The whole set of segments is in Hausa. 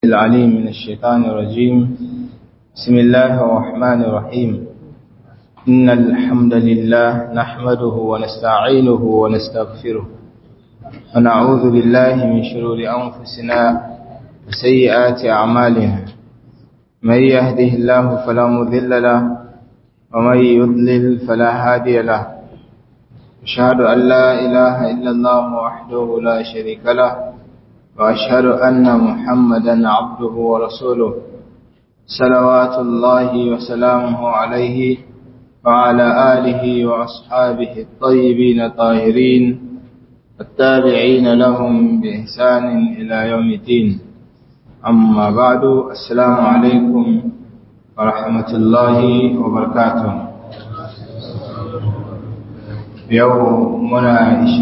العليم من الشيطان الرجيم بسم الله الرحمن الرحيم إن الحمد لله نحمده ونستعينه ونستغفره ونعوذ بالله من شرور أنفسنا وسيئات أعمالنا من يهده الله فلا مذل له ومن يضلل فلا هادي له أشهد أن لا إله إلا الله وحده لا شريك له وأشهد أن محمدا عبده ورسوله صلوات الله وسلامه عليه وعلى آله وأصحابه الطيبين الطاهرين التابعين لهم بإحسان إلى يوم الدين أما بعد السلام عليكم ورحمة الله وبركاته يومنا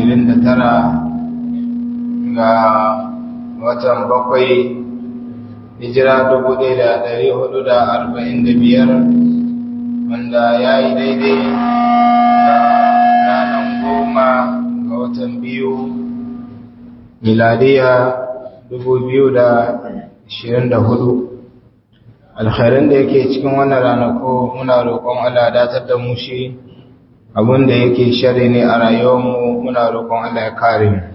29 ga watan bakwai hijira dubu ɗaya da ɗari hudu da arba'in da biyar wanda ya yi daidai da ranar goma ga watan biyu miladiya dubu biyu da ashirin da hudu alkhairin da yake cikin wannan ranako muna roƙon Allah datar da mu shi abin da yake shari ne a rayuwarmu muna roƙon Allah ya kare mu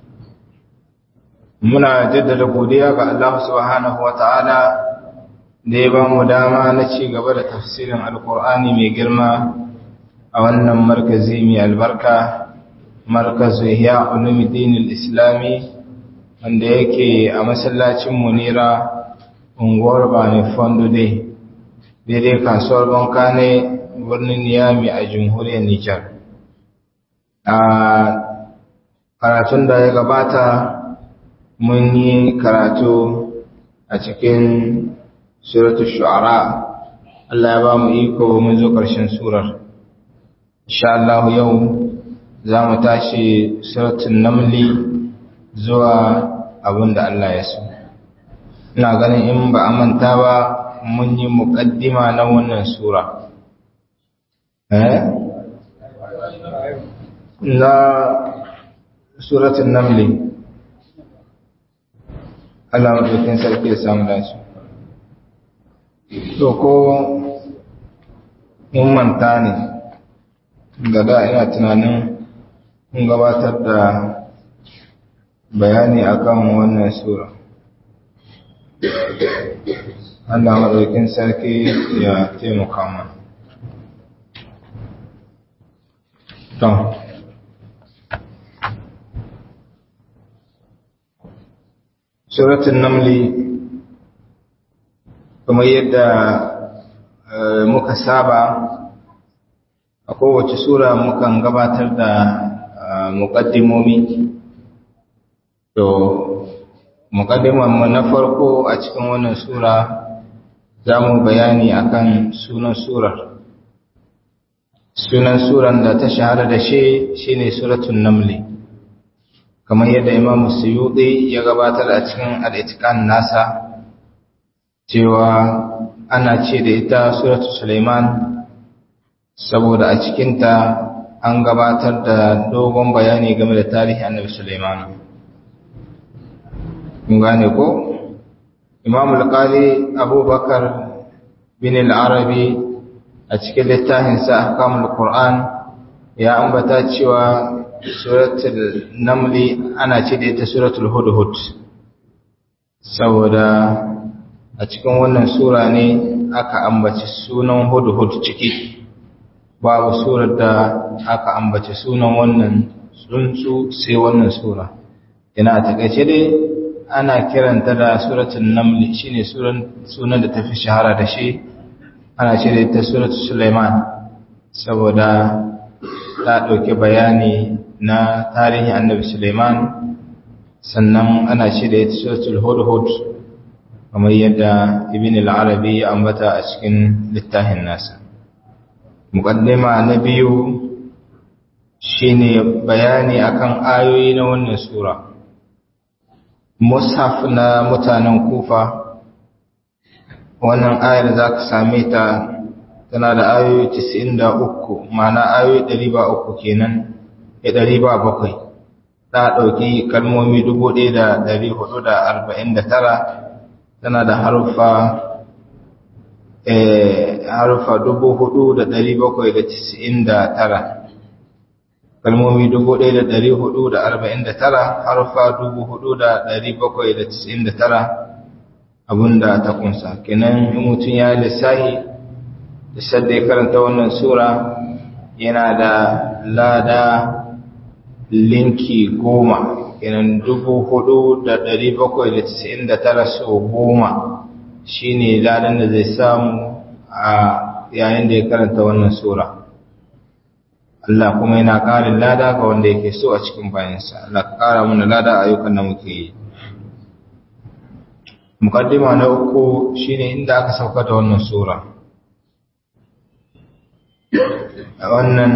muna jaddada godiya ga Allah subhanahu wata'ala da ya ba mu dama na ci gaba da tafsirin alkur'ani mai girma a wannan markazi mai albarka markazu ihya ulumuddin islami wanda yake a masallacin munira unguwar bani fondo dai daidai kasuwar banka ne birnin niyami a jamhuriyar nijar a karatun da ya gabata mun yi karatu a cikin suratul shu'ara Allah ya ba mu iko mun zo ƙarshen surar insha Allah yau za mu tashi suratul namli zuwa abinda Allah ya so ina ganin in ba a manta ba mun yi muƙaddima na wannan sura eh na suratul namli Allah maɗaukin sarki ya samu dace. To ko mun manta ne, da da ina tunanin mun gabatar da bayani akan wannan sura. Allah maɗaukin sarki ya taimaka mana. To, suratun namli kamar yadda muka saba a kowace sura mukan gabatar da muƙaddimomi to muƙaddimanmu na farko a cikin wannan sura za mu bayani akan sunan surar sunan suran da ta shahara da shi shine suratun namli kamar yadda imam suyuɗi ya gabatar a cikin al'itikan nasa cewa ana ce da ita suratu suleiman saboda a cikinta an gabatar da dogon bayani game da tarihi annabi suleiman kun gane ko imam alƙali abubakar bin al'arabi a cikin littafinsa ahkamul qur'an ya ambata cewa suratul namli ana ce da ita suratul hudhud saboda a cikin wannan sura ne aka ambaci sunan hudhud ciki babu surar da aka ambaci sunan wannan tsuntsu sai wannan sura ina a takaice dai ana kiranta da suratul namli shine sunan da tafi shahara da shi ana ce da ita suratul sulaiman saboda ta ɗauki bayani na tarihin annabi Suleiman sannan ana ce da ita suratul hudhud kamar yadda ibn al-arabi ya ambata a cikin littafin nasa muqaddima na biyu shine bayani akan ayoyi na wannan sura mushaf na mutanen kufa wannan ayar zaka same ta tana da ayoyi 93 ma'ana ayoyi 300 kenan ya ɗari ba bakwai ta ɗauki kalmomi dubu ɗaya da ɗari hudu da arba'in da tara tana da harufa harufa dubu hudu da dari bakwai da tisa'in da tara kalmomi dubu ɗaya da dari hudu da arba'in da tara harufa dubu hudu da dari bakwai da tisa'in da tara abinda ta kunsa kenan in mutum ya lissahi da sadda ya karanta wannan sura yana da lada linki goma kenan dubu hudu da dari bakwai da tisa'in da tara so goma shi ne ladan da zai samu a yayin da ya karanta wannan sura Allah kuma yana ƙarin lada ga wanda yake so a cikin bayansa Allah ka ƙara mana lada a ayyukan da muke yi mukaddima na uku shine inda aka sauka da wannan sura wannan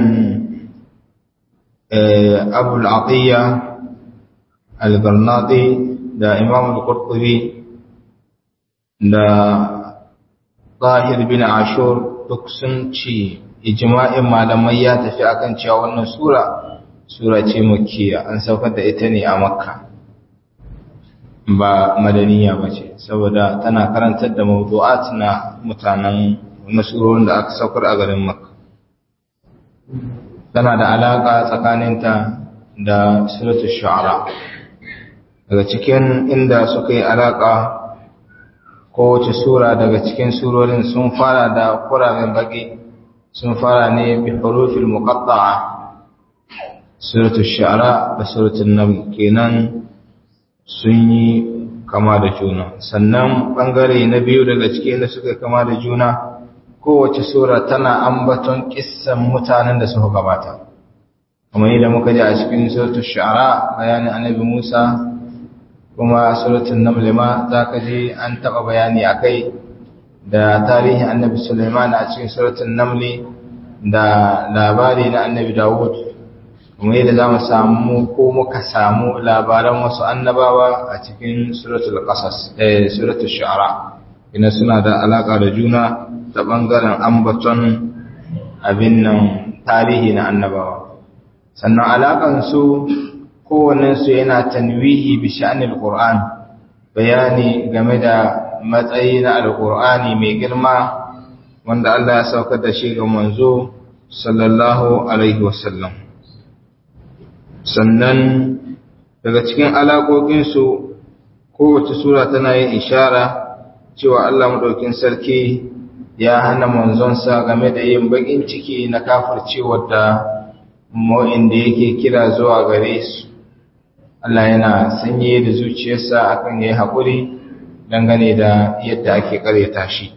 abul atiya al-garnati da imam al-qurtubi da zahir bin ashur duk sun ci ijma'in malamai ya tafi akan cewa wannan sura sura ce makkiya an saukar da ita ne a makka ba madaniya ba ce saboda tana karantar da mawdu'at na mutanen nasurorin da aka saukar a garin makka tana da alaka tsakaninta da suratul shu'ara daga cikin inda suka yi alaka kowace sura daga cikin surorin sun fara da kuramin baki sun fara ne bi hurufil muqatta'a suratul shu'ara da suratul naml kenan sun yi kama da juna sannan bangare na biyu daga cikin da suka kama da juna kowace sura tana ambaton kissan mutanen da suka gabata kamar yadda muka ji a cikin suratul shu'ara bayanin annabi Musa kuma suratul naml ma zaka ji an taba bayani akai da tarihin annabi Sulaiman a cikin suratul naml da labari na annabi Dawud kuma yadda za mu samu ko muka samu labaran wasu annabawa a cikin suratul qasas eh suratul shu'ara ina suna da alaka da juna ta bangaren ambaton abin nan tarihi na annabawa sannan alakan su kowannen su yana tanwihi bi sha'anil qur'an bayani game da matsayi na alqur'ani mai girma wanda Allah ya saukar da shi ga manzo sallallahu alaihi wasallam sannan daga cikin alaƙoƙinsu kowace sura tana yin ishara cewa Allah maɗaukin sarki ya hana manzonsa game da yin baƙin ciki na kafircewar da ma'in da yake kira zuwa gare su Allah yana sanye da zuciyarsa akan yayi haƙuri dangane da yadda ake ƙaryata shi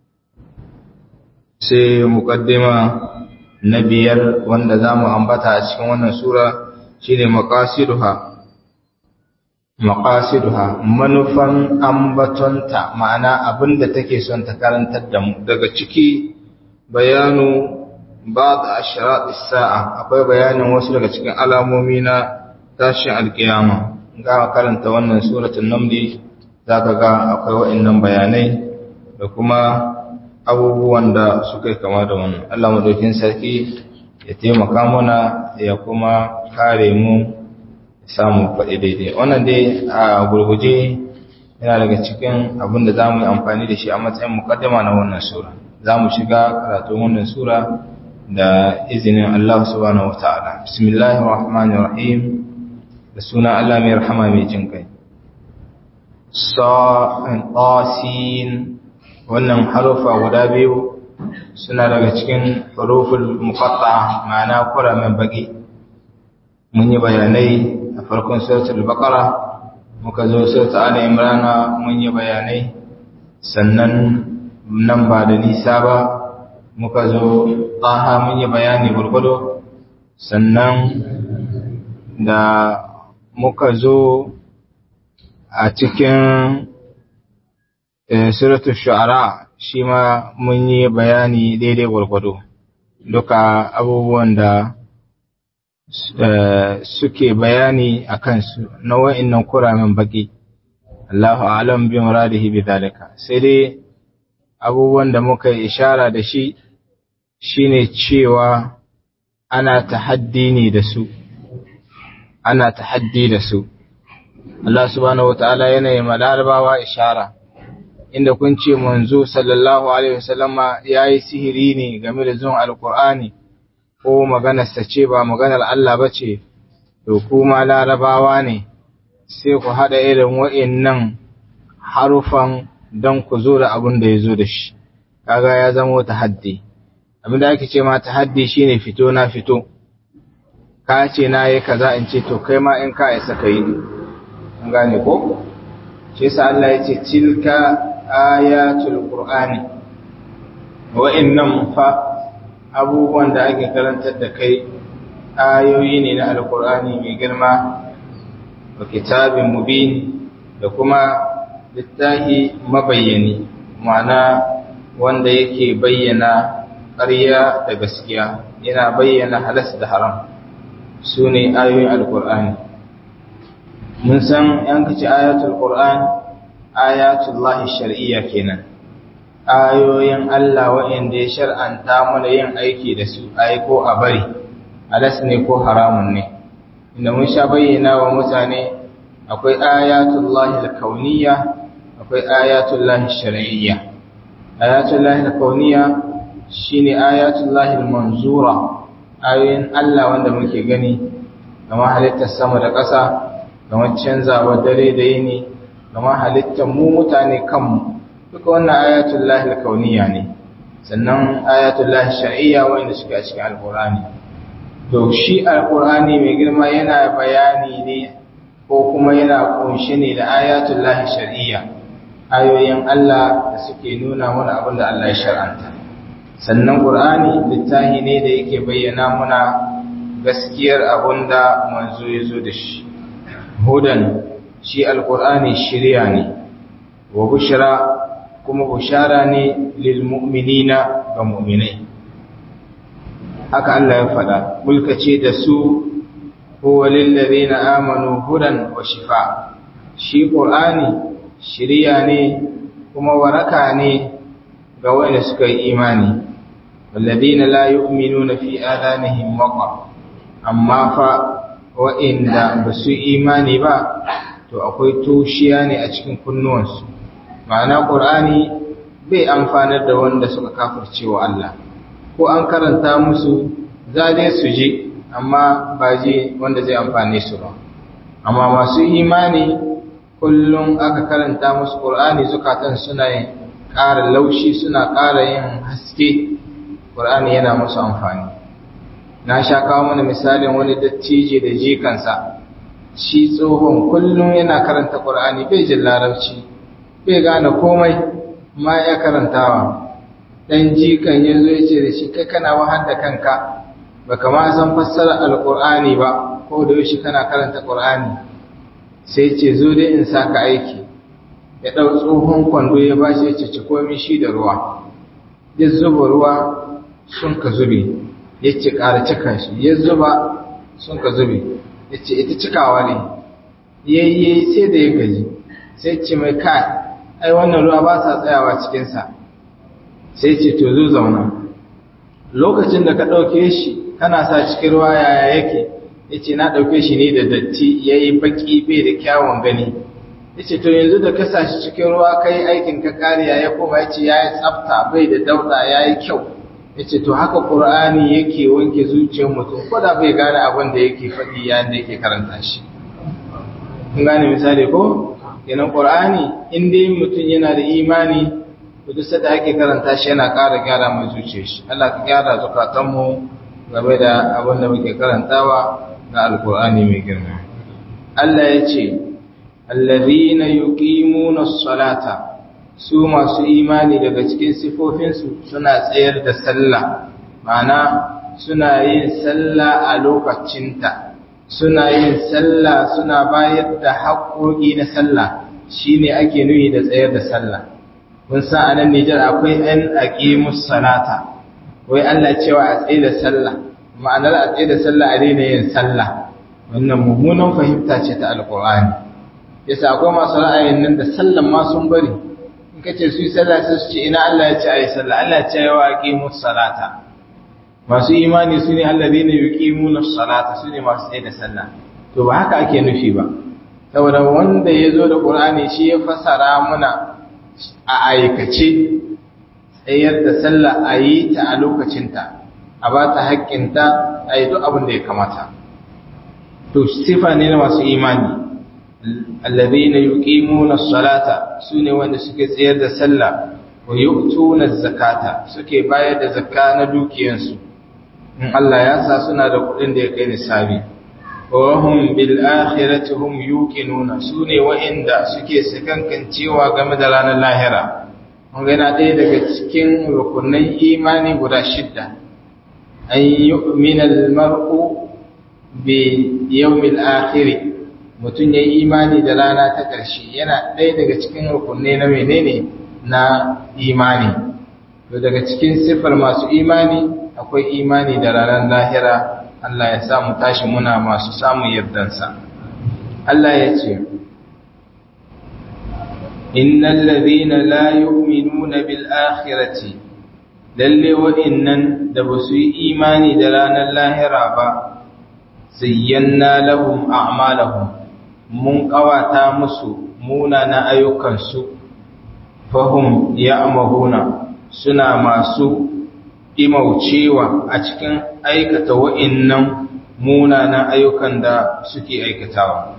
sai muƙaddima na biyar wanda za mu ambata a cikin wannan sura shine maqasiduha maqasiduha manufan ambatonta ma'ana abinda take son ta karantar da mu daga ciki bayanu ba'd ashrat as-sa'a akwai bayanin wasu daga cikin alamomi na tashin alkiyama ga karanta wannan suratul naml zaka ga akwai wa'annan bayanai da kuma abubuwan da suka yi kama da wannan Allah madaukin sarki ya taimaka mana ya kuma kare mu samu faɗi daidai wannan dai a gurguje yana daga cikin abin da za mu yi amfani da shi a matsayin mukaddama na wannan sura za mu shiga karatun wannan sura da izinin Allah subhanahu wa ta'ala bismillahir rahmanir rahim da suna Allah mai rahama mai jin kai sa'in wannan harufa guda biyu suna daga cikin huruful muqatta ma'ana kuramin baki mun yi bayanai a farkon suratul baqara muka zo suratul ali imran mun yi bayanai sannan nan ba da nisa ba muka zo taha mun yi bayani gurgudu sannan da muka zo a cikin suratul shu'ara shi ma mun yi bayani daidai gwargwado duka abubuwan da suke bayani a kansu na wa'innan kuramin baki Allahu alam bi muradihi bi zalika sai dai abubuwan da muka yi ishara da shi shine cewa ana tahaddi ne da su ana tahaddi da su Allah subhanahu wataala yana yi malarabawa ishara inda kun ce manzo sallallahu alaihi wasallama yayi sihiri ne game da zuwan alqur'ani ko maganarsa ce ba maganar Allah bace to kuma larabawa ne sai ku hada irin wa'annan harufan dan ku zo da abin da yazo da shi kaga ya zama tahaddi abin da ake ce ma tahaddi shine fito na fito ka ce na yi kaza in ce to kai ma in ka isa kai an gane ko shi yasa Allah ya ce tilka ayatul qur'ani wa'annan fa abubuwan da ake karantar da kai ayoyi ne na alqur'ani mai girma wa kitabin mubin da kuma littahi mabayyani ma'ana wanda yake bayyana ƙarya da gaskiya yana bayyana halas da haram su ne ayoyin alqur'ani mun san yan kace ayatul qur'an ayatullahi shar'iyya kenan ayoyin Allah waɗanda ya shar'anta mana yin aiki da su ai ko a bari alas ne ko haramun ne inda mun sha bayyana wa mutane akwai ayatullahi alkauniyya akwai ayatullahi shar'iyya ayatullahi alkauniyya shine ayatullahi almanzura ayoyin Allah wanda muke gani kamar halittar sama da ƙasa kamar canzawar dare da yini kamar halittar mu mutane kanmu duka wannan ayatul lahi kauniya ne sannan ayatul lahi shar'iyya wanda suke a cikin alqur'ani to shi alqur'ani mai girma yana bayani ne ko kuma yana kunshi ne da ayatul lahi shar'iyya ayoyin Allah da suke nuna mana abin da Allah ya shar'anta sannan qur'ani littafi ne da yake bayyana muna gaskiyar abin da manzo ya zo da shi hudan shi alkur'ani shirya ne wa bushra kuma bushara ne lil mu'minina ga mu'minai haka Allah ya faɗa mulka ce da su huwa lil ladina amanu hudan wa shifa shi qur'ani shirya ne kuma waraka ne ga wanda suka yi imani walladina la yu'minuna fi adanihim waqar amma fa wa'inda ba su imani ba to akwai toshiya ne a cikin kunnuwansu ma'ana ƙur'ani bai amfanar da wanda suka kafirce wa Allah ko an karanta musu za dai su je amma ba je wanda zai amfane su ba amma masu imani kullum aka karanta musu ƙur'ani zukatan suna yin ƙara laushi suna ƙara yin haske ƙur'ani yana musu amfani na sha kawo mana misalin wani dattijo da jikansa shi tsohon kullum yana karanta ƙur'ani bai jin larabci bai gane komai ma ya karantawa dan jikan ya zo ya ce da shi kai kana wahar da kanka ba kama san fassara alƙur'ani ba ko da yaushe kana karanta ƙur'ani sai ce zo dai in saka aiki ya ɗau tsohon kwando ya ba shi ya ce ci komi shi da ruwa ya zuba ruwa sun ka zube ya ce ƙara cika shi ya zuba sun ka zube ya ce ita cikawa ne yayye sai da ya gaji sai ce mai kai ai wannan ruwa ba sa tsayawa cikinsa sai ce to zo zauna lokacin da ka ɗauke shi kana sa cikin ruwa yaya yake ya ce na ɗauke shi ne da datti ya yi baƙi bai da kyawun gani ya ce to yanzu da ka sa shi cikin ruwa ka yi aikin ka kariya ya koma ya ce ya yi tsafta bai da dauɗa ya yi kyau ya ce to haka ƙur'ani yake wanke zuciyar mutum ko da bai gane abin da yake faɗi yayin da yake karanta shi kun gane misali ko kenan ƙur'ani in dai mutum yana da imani to duk sanda ake karanta shi yana ƙara gyara mai zuciyar shi Allah ka gyara zukatanmu game da abin da muke karantawa na alƙur'ani mai girma Allah ya ce allazina yuqimuna as-salata su masu imani daga cikin sifofinsu suna tsayar da sallah ma'ana suna yin sallah a lokacinta suna yin sallah suna bayar da haƙoƙi na sallah shine ake nuni da tsayar da sallah kun san anan Nijar akwai ɗan aqimus salata wai Allah cewa a tsaye da sallah ma'anar a tsaye da sallah a daina yin sallah wannan mummunan fahimta ce ta alqur'ani yasa akwai masu ra'ayin nan da sallan ma sun bari kace su yi sallah sai su ce ina Allah ya ce ayi sallah Allah ya ce wa aqimus salata masu imani su ne alladheena yuqimuna salata su ne masu tsaye da sallah to ba haka ake nufi ba saboda wanda ya zo da Qur'ani shi ya fasara muna a aikace tsayar da sallah a yi ta a lokacinta a ba ta haƙƙinta a yi duk abin da ya kamata to sifa ne na masu imani allazina yuqimuna as-salata sune wanda suke tsayar da sallah wa yu'tuna az-zakata suke bayar da zakka na dukiyansu in Allah ya sa suna da kuɗin da ya kai nisabi wa hum bil akhirati hum yuqinuna sune wa'inda suke sakankancewa game da ranar lahira mun ga yana ɗaya daga cikin rukunin imani guda shidda an yu'mina al-mar'u bi yawmil akhir mutum yayi imani da rana ta ƙarshe yana ɗaya daga cikin rukunai na menene na imani to daga cikin sifar masu imani akwai imani da ranar lahira Allah ya sa mu tashi muna masu samun yardansa Allah ya ce innal ladhina la yu'minuna bil akhirati lalle wa'innan da ba su yi imani da ranar lahira ba zayyana lahum a'malahum mun kawata musu munana ayyukansu fahum ya'mahuna suna masu imaucewa a cikin aikata wa'innan munanan ayyukan da suke aikatawa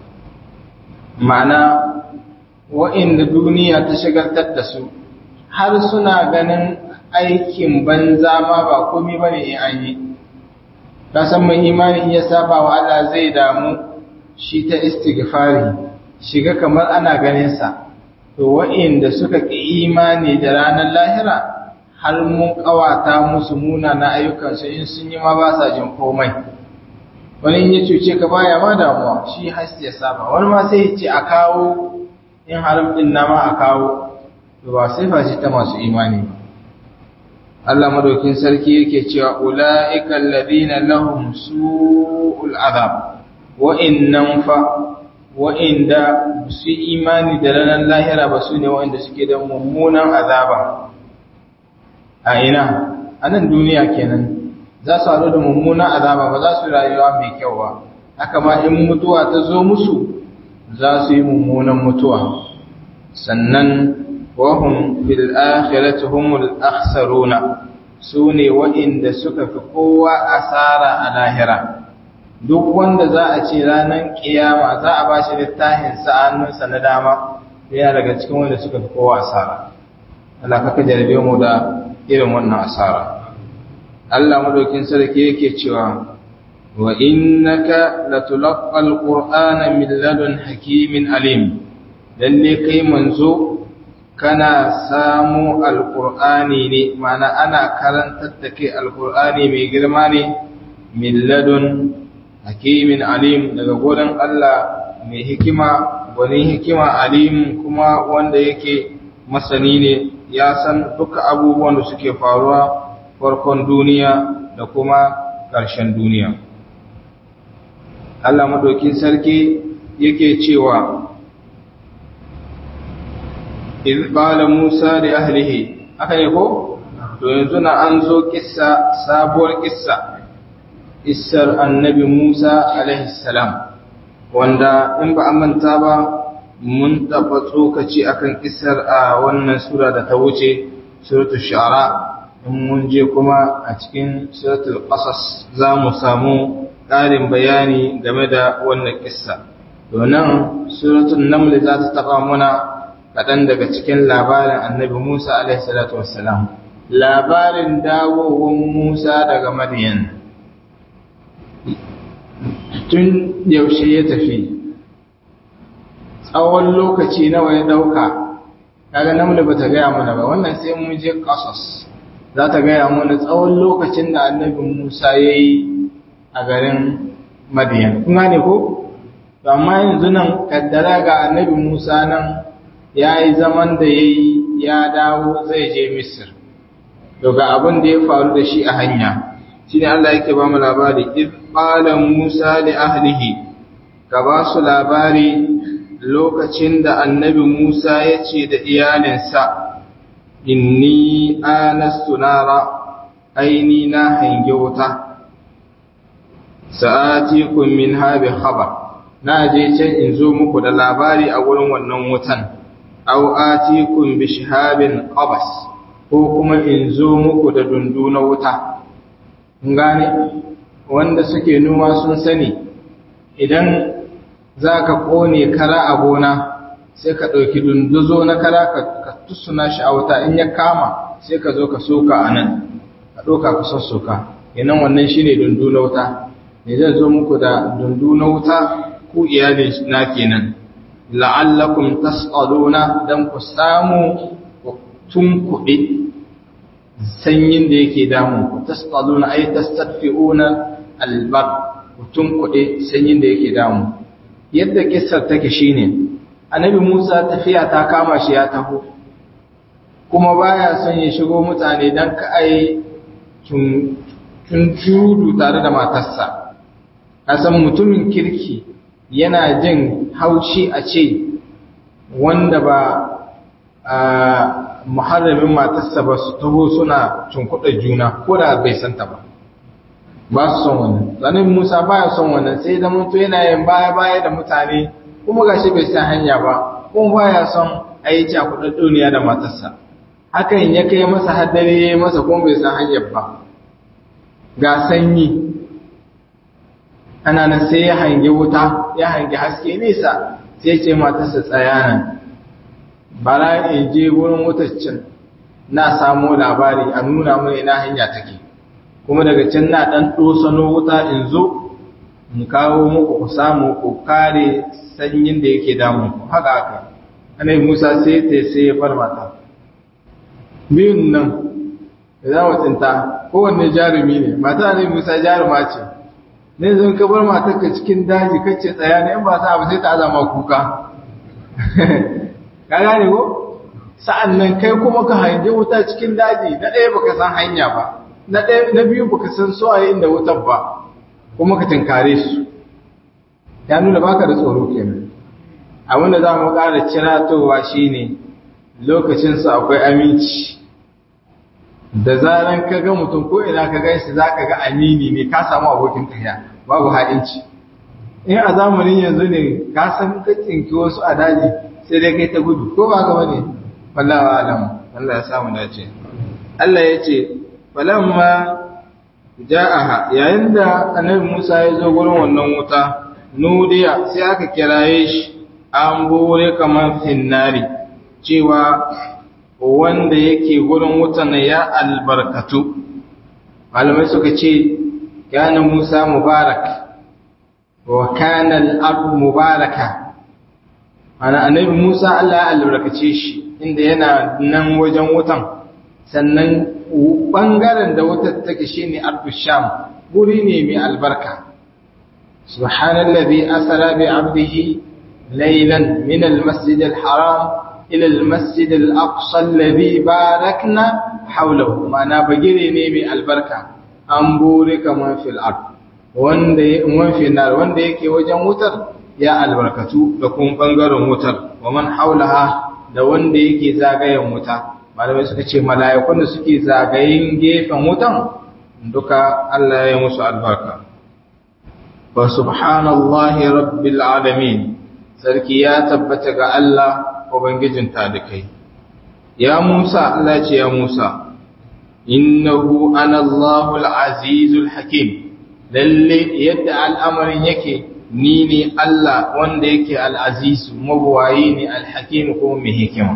ma'ana wa'inda duniya ta shigartar da su har suna ganin aikin banza ma ba komai bane in an yi kasan mai imani ya saba wa Allah zai damu shi ta istighfari shiga kamar ana ganin sa to wa'inda suka ki imani da ranar lahira har mun kawata musu muna na ayyukansu in sun yi ma ba sa jin komai wani ya cuce ka baya ma damuwa shi hasti ya saba wani ma sai ya ce a kawo in haram din na ma a kawo to ba sai fashi ta masu imani ba Allah madaukin sarki yake cewa ulaika alladhina lahum su'ul azab wa innan fa wa inda su imani da ranar lahira ba su ne wa'inda suke da mummunan azaba a ina a nan duniya kenan za su haɗu da mummunan azaba ba za su rayuwa mai kyau ba haka ma in mutuwa ta zo musu za su yi mummunan mutuwa sannan wahum fil akhirati humul akhsaruna su ne waɗanda suka fi kowa asara a lahira duk wanda za a ce ranar kiyama za a ba shi littafin sa'annunsa na dama yana daga cikin wanda suka fi kowa asara Allah kaka jarabe mu da irin wannan asara Allah madaukin sarki yake cewa wa innaka latulaqqal qur'ana min ladun hakimin alim lalle kai manzo kana samu alqur'ani ne mana ana karantar da kai alqur'ani mai girma ne min ladun hakimin alim daga gurin Allah mai hikima wani hikima alim kuma wanda yake masani ne ya san duka abubuwan da suke faruwa farkon duniya da kuma ƙarshen duniya. Allah maɗaukin sarki yake cewa, Izbala Musa da ahlihi, aka ne ko? To yanzu na an zo kissa sabuwar kissa, issar annabi Musa alaihissalam, wanda in ba a manta ba mun taɓa tsokaci akan kisar a wannan sura da ta wuce suratul shara in mun je kuma a cikin suratul qasas za mu samu ƙarin bayani game da wannan kissa donan suratul naml za ta taɓa muna kaɗan daga cikin labarin annabi musa alaihi salatu wassalam labarin dawowar musa daga madiyan tun yaushe ya tafi tsawon lokaci nawa ya dauka kaga namle bata gaya mana ba wannan sai mun je qasas za ta gaya mana tsawon lokacin da annabi Musa yayi a garin Madiyan kun gane ko to amma yanzu nan kaddara ga annabi Musa nan yayi zaman da yayi ya dawo zai je Misr to ga abin da ya faru da shi a hanya shine Allah yake ba mu labari id qala Musa li ahlihi ka ba su labari lokacin da annabi Musa ya ce da iyalinsa, Inni anastu nara, aini na hange wuta, sa'ati kun min habi haba, na je can in zo muku da labari a wurin wannan wutan, aw atikum bi shihabin qabas ko kuma in zo muku da dundu na wuta gane wanda suke noma sun sani idan zaka kone kara a gona sai ka ɗauki dunduzo na kara ka tusuna shi a wuta in ya kama sai ka zo ka soka a nan ka ɗauka ka sassoka yanan wannan shi ne dundu na wuta ne zai zo muku da dundu na wuta ku iyalin na kenan la'allakum tas'aluna dan ku samu tun kuɗi sanyin da yake damun ku tas'aluna ay tastadfi'una albar tun kuɗi sanyin da yake damu yadda kissar take shine annabi Musa tafiya ta kama shi ya taho kuma baya son ya shigo mutane dan ka ai tun tudu tare da matarsa kasan mutumin kirki yana jin haushi a ce wanda ba a muharramin matarsa ba su taho suna cunkuɗa juna ko da bai santa ba ba su son wannan zanen musa baya son wannan sai da mutu yana yin baya-baya da mutane kuma gashi bai san hanya ba kuma baya son a yi cakuɗar duniya da matarsa hakan ya kai masa haddare ya masa kuma bai san hanyar ba ga sanyi ana nan sai ya hangi wuta ya hangi haske nesa sai ce matarsa tsaya nan bara in je wurin wutaccin na samo labari a nuna mana ina hanya take kuma daga can na dan dosano wuta in zo in kawo muku ku samu ku kare sanyin da yake damun ku haka haka anai Musa sai ta sai ya bar mata biyun nan da za mu tsinta kowanne jarumi ne mata ne Musa jaruma ce ne zan ka bar matarka cikin daji kace tsaya ne in ba sa ba sai ta azama kuka ka gane ko sa'an nan kai kuma ka hange wuta cikin daji na ɗaya baka san hanya ba na ɗaya na biyu baka san suwaye inda wutar ba kuma ka tinkare su ya nuna baka da tsoro kenan abin da za mu ƙara ciratowa shine lokacin su akwai aminci da zaran ka ga mutum ko ina ka gaishe za ka ga amini ne ka samu abokin tafiya babu ha'inci in a zamanin yanzu ne ka san ka tsinki wasu a daji sai dai kai ta gudu ko ba gaba ne wallahi alam Allah ya samu dace Allah ya ce falamma ja'aha yayin da annabi Musa ya zo gurin wannan wuta nudiya sai aka kiraye shi an bore kamar finnari cewa wanda yake gurin wutan ya albarkatu malamai suka ce kana Musa mubarak wa kana al-ard mubaraka ana annabi Musa Allah ya albarkace shi inda yana nan wajen wutan sannan bangaren da wutar take shine ardu sham guri ne mai albarka subhanallazi asra bi 'abdihi laylan min al-masjid al-haram ila al-masjid al-aqsa alladhi barakna hawlahu ma'ana bagire ne mai albarka an bure kaman fil ard wanda man fi nar wanda yake wajen wutar ya albarkatu da kuma bangaren wutar wa man haulaha da wanda yake zagayen wuta malamai suka ce mala'ikun da suke zagayen gefen wutan duka Allah ya musu albarka wa subhanallahi rabbil alamin sarki ya tabbata ga Allah ubangijin talikai ya Musa Allah ce ya Musa innahu ana Allahul azizul hakim lalle yadda al'amarin yake ni ne Allah wanda yake al'azizu mabuwayi ne alhakim ko mai hikima.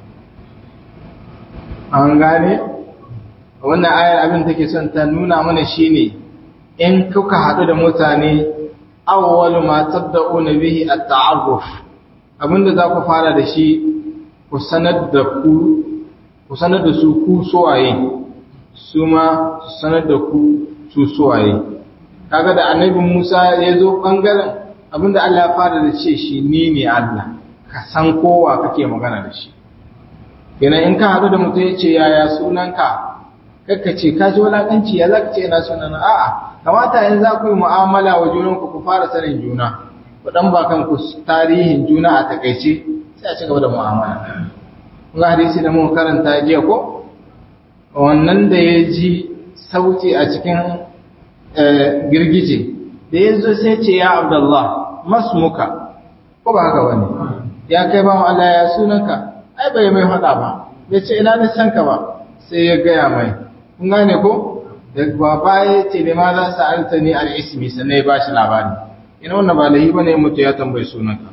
An gane? Wannan ayar abin take son ta nuna mana shi ne, in kuka haɗu da mutane, awwalu matar da una bihi a ta'arruf, abinda za ku fara da shi ku sanar da su ku suwaye, su ma su sanar da ku su suwaye. kaga da annabi Musa ya zo bangaren abinda Allah ya fara da ce shi ni ne Allah ka san kowa kake magana da shi yana in ka haɗu da mutum ya ce yaya sunanka kakka ce ka ji wulaƙanci ya zaka ce ina sunan a'a kamata yanzu za ku yi mu'amala wa junanku ku fara sanin juna ku dan ba kanku tarihin juna a takaice sai a ci gaba da mu'amala kun hadisi da muka karanta jiya ko wannan da ya ji sauti a cikin girgije da ya zo sai ce ya abdullah masmuka ko ba haka wani ya kai ba Allah ya sunanka ai bai mai faɗa ba bai ce ina san ka ba sai ya gaya mai kun gane ko da baba ya ce ne ma za su alta ni al'ismi sannan ya ba shi labari ina wannan ba lahi ba ne mutu ya tambayi sunanka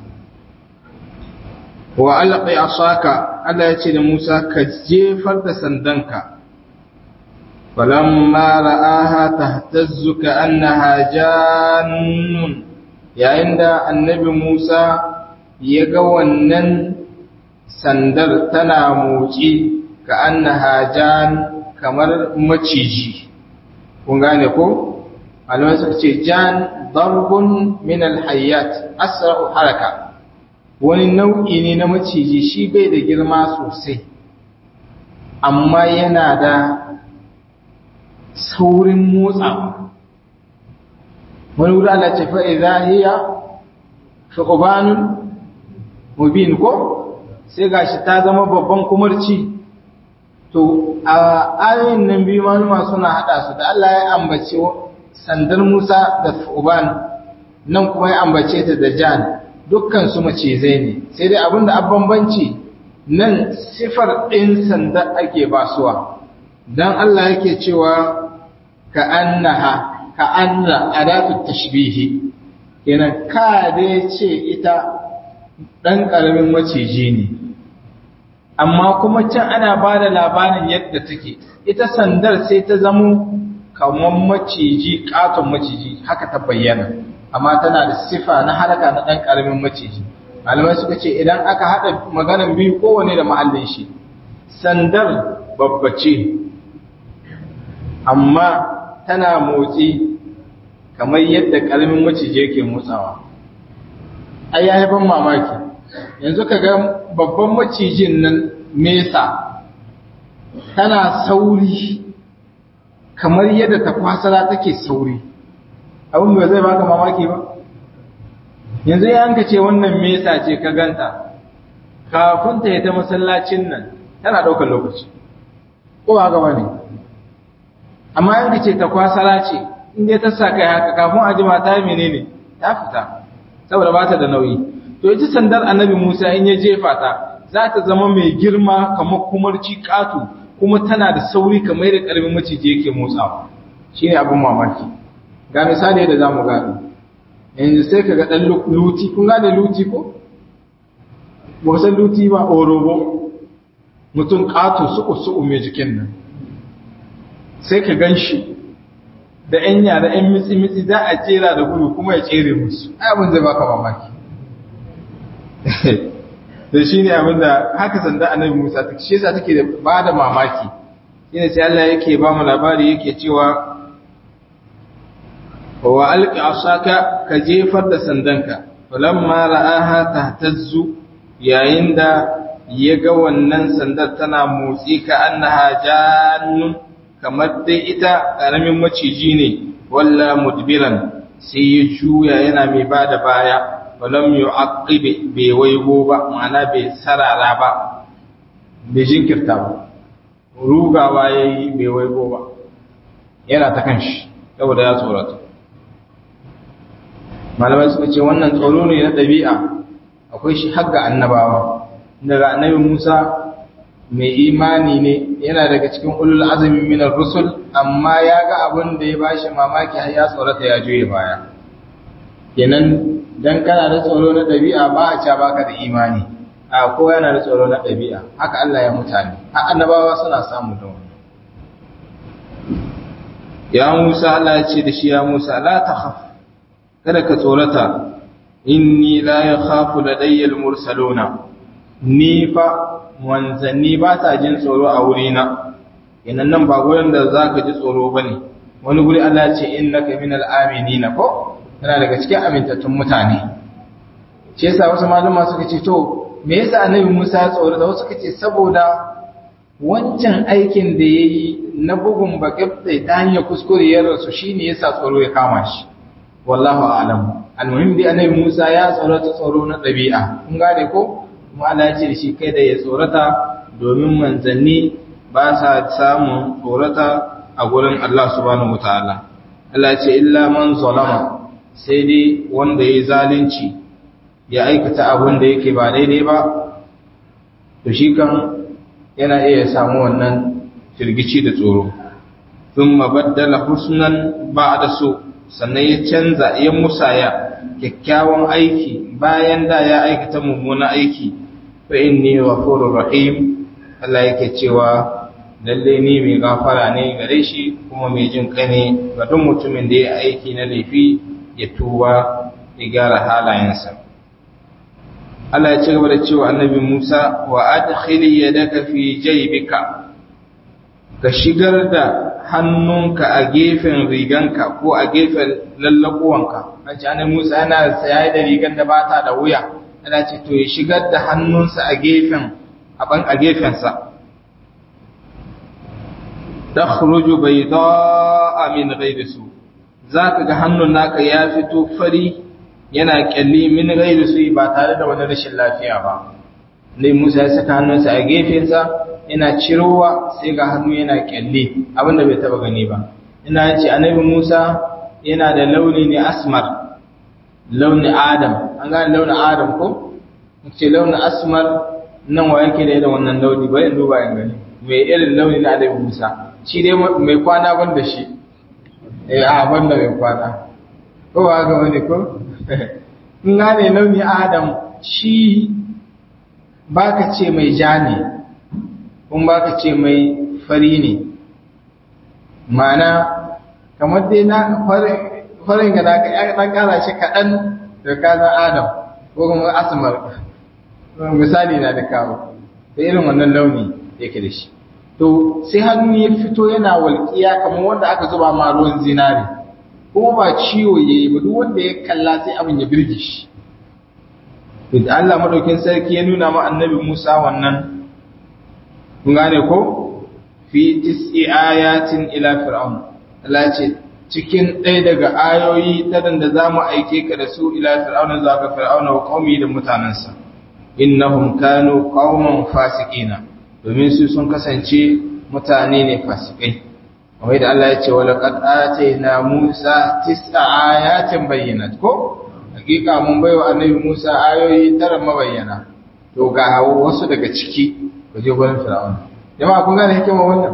wa alaƙi a saka Allah ya ce da Musa ka jefar da sandanka falamma ra'aha tahtazzu ka annaha jannun yayin da annabi Musa ya ga wannan sandar tana motsi ka annaha jan kamar maciji kun gane ko malamai suka ce jan darbun min alhayyat asra'u haraka wani nau'i ne na maciji shi bai da girma sosai amma yana da saurin motsawa wani wuri ala ce fa'iza hiya shukubanun mubin ko sai gashi ta zama babban kumarci to a ayoyin nan biyu manuma suna hada su da Allah ya ambace sandar Musa da Uban nan kuma ya ambace ta da Jan dukkan su macizai ne sai dai abinda a bambanci nan sifar ɗin sanda ake basuwa dan Allah yake cewa ka annaha ka anna adatu tashbihi kenan ka dai ce ita dan karamin maciji ne amma kuma can ana ba da labarin yadda take ita sandar sai ta zamo kamar maciji katon maciji haka ta bayyana amma tana da sifa na haraka na ɗan ƙaramin maciji malamai suka ce idan aka haɗa maganan biyu kowane da mahallin shi sandar babbace amma tana motsi kamar yadda ƙaramin maciji yake motsawa ai ya ban mamaki yanzu ka ga babban macijin nan mesa tana sauri kamar yadda ta kwasara take sauri abin da zai baka mamaki ba yanzu ya hanka ce wannan mesa ce ka ganta kafin ta yi ta masallacin nan tana ɗaukar lokaci ko ba gaba ne amma yanka ce ta kwasara ce inda ta sa kai haka kafin a jima ta menene ta fita saboda ba ta da nauyi to ita sandar annabi Musa in ya jefa ta za ta zama mai girma kamar kumarci katu kuma tana da sauri kamar da karamin maciji yake motsawa shine abin mamaki ga misali yadda zamu gano yanzu sai kaga dan luti kun gane luti ko ba san luti ba orobo mutum katu su su mai jikin nan sai ka ganshi da ‘yan yara ‘yan mitsi-mitsi za a jera da gudu kuma ya tsere musu, abin zai baka mamaki. da shi ne abin da haka sanda annabi Musa ta shi yasa take da ba da mamaki, shi ne sai Allah yake ba mu labari yake cewa, wa alƙi asaka ka jefar da sandanka, falamma ra'aha tahtazzu yayin da ya ga wannan sandar tana motsi ka annaha jannun kamar dai ita ƙaramin maciji ne walla mudbiran sai ya juya yana mai ba da baya walam yu'aqqibi bai waigo ba ma'ana bai sarara ba bai jinkirta ba rugawa yayi bai waigo ba yana ta kanshi saboda ya tsorata malamai suka ce wannan tsoro ne na ɗabi'a akwai shi har ga annabawa daga annabi Musa mai imani ne yana daga cikin ulul azumi minar rusul amma ya ga abin da ya bashi mamaki har ya tsorata ya juye baya kenan dan kana da tsoro na dabi'a ba a ca baka da imani a ko yana da tsoro na dabi'a haka Allah ya mutane har annabawa suna samu da wannan ya Musa Allah ya ce da shi ya Musa la takhaf kada ka tsorata inni la yakhafu ladayya al-mursaluna ni fa manzanni ba ta jin tsoro a wurina inan nan ba gurin da za ka ji tsoro ba ne wani guri Allah ce in na kamin al'amini na ko tana daga cikin amintattun mutane ce yasa wasu malama suka ce to me yasa annabi Musa ya tsoro da wasu suka ce saboda wancan aikin da ya yi na bugun bakifta ta hanyar kuskure ya rasu shine yasa tsoro ya kama shi wallahu a'lam almuhim dai annabi Musa ya tsorata tsoro na ɗabi'a kun gane ko kuma Allah ya ce da shi kai da ya tsorata domin manzanni ba sa samun tsorata a gurin Allah subhanahu wataala Allah ya ce illa man zalama sai dai wanda ya zalunci ya aikata abin da yake ba daidai ba to shi kan yana iya samu wannan firgici da tsoro thumma baddala husnan ba'da su sannan ya canza ya musaya kyakkyawan aiki bayan da ya aikata mummunan aiki fa inni ghafurur rahim Allah yake cewa lalle ni mai gafara ne gare shi kuma mai jin kai ne ga duk mutumin da ya aiki na laifi ya tuba ya gyara halayensa Allah ya ci gaba da cewa annabi Musa wa adkhili yadaka fi jaybika ka shigar da hannunka a gefen riganka ko a gefen lallakuwanka an ce annabi Musa yana saye da rigan da bata da wuya ana ce to ya shigar da hannunsa a gefen a gefensa takhruju bayda'a min ghayri su zaka ga hannun naka ya fito fari yana kyalli min ghayri su ba tare da wani rashin lafiya ba ne Musa ya saka hannunsa a gefensa yana cirowa sai ga hannu yana kyalli abinda bai taba gani ba ina ce annabi Musa yana da launi ne asmar launi adam an gane launin adam ko ce launin asmar nan wa yake da irin wannan launi bari in duba in gani mai irin launi na annabi Musa shi dai mai kwana ban da shi eh a ban da mai kwana ko ba ga wani ko in gane launi adam shi baka ce mai ja ne kun baka ce mai fari ne ma'ana kamar dai na farin ga naka ya dan kara shi kaɗan da kazan adam ko kuma asmar misali na da kawo da irin wannan launi yake da shi to sai hannu ya fito yana walƙiya kamar wanda aka zuba ma ruwan zinare kuma ba ciwo ya yi ba duk wanda ya kalla sai abin ya birge shi da Allah madaukin sarki ya nuna ma annabi Musa wannan kun gane ko fi tis'i ayatin ila fir'aun Allah ce cikin ɗaya daga ayoyi ta da za mu aike ka da su ila fir'aun za ka fir'auna wa qaumi da mutanansa innahum kanu qauman fasiqina domin su sun kasance mutane ne fasikai kamar da Allah ya ce wala qad atayna Musa tis'a ayatin bayyinat ko hakika mun baiwa annabi Musa ayoyi tara mabayyana to ga wasu daga ciki ku je gurin Fir'aun jama'a kun gane hikima wannan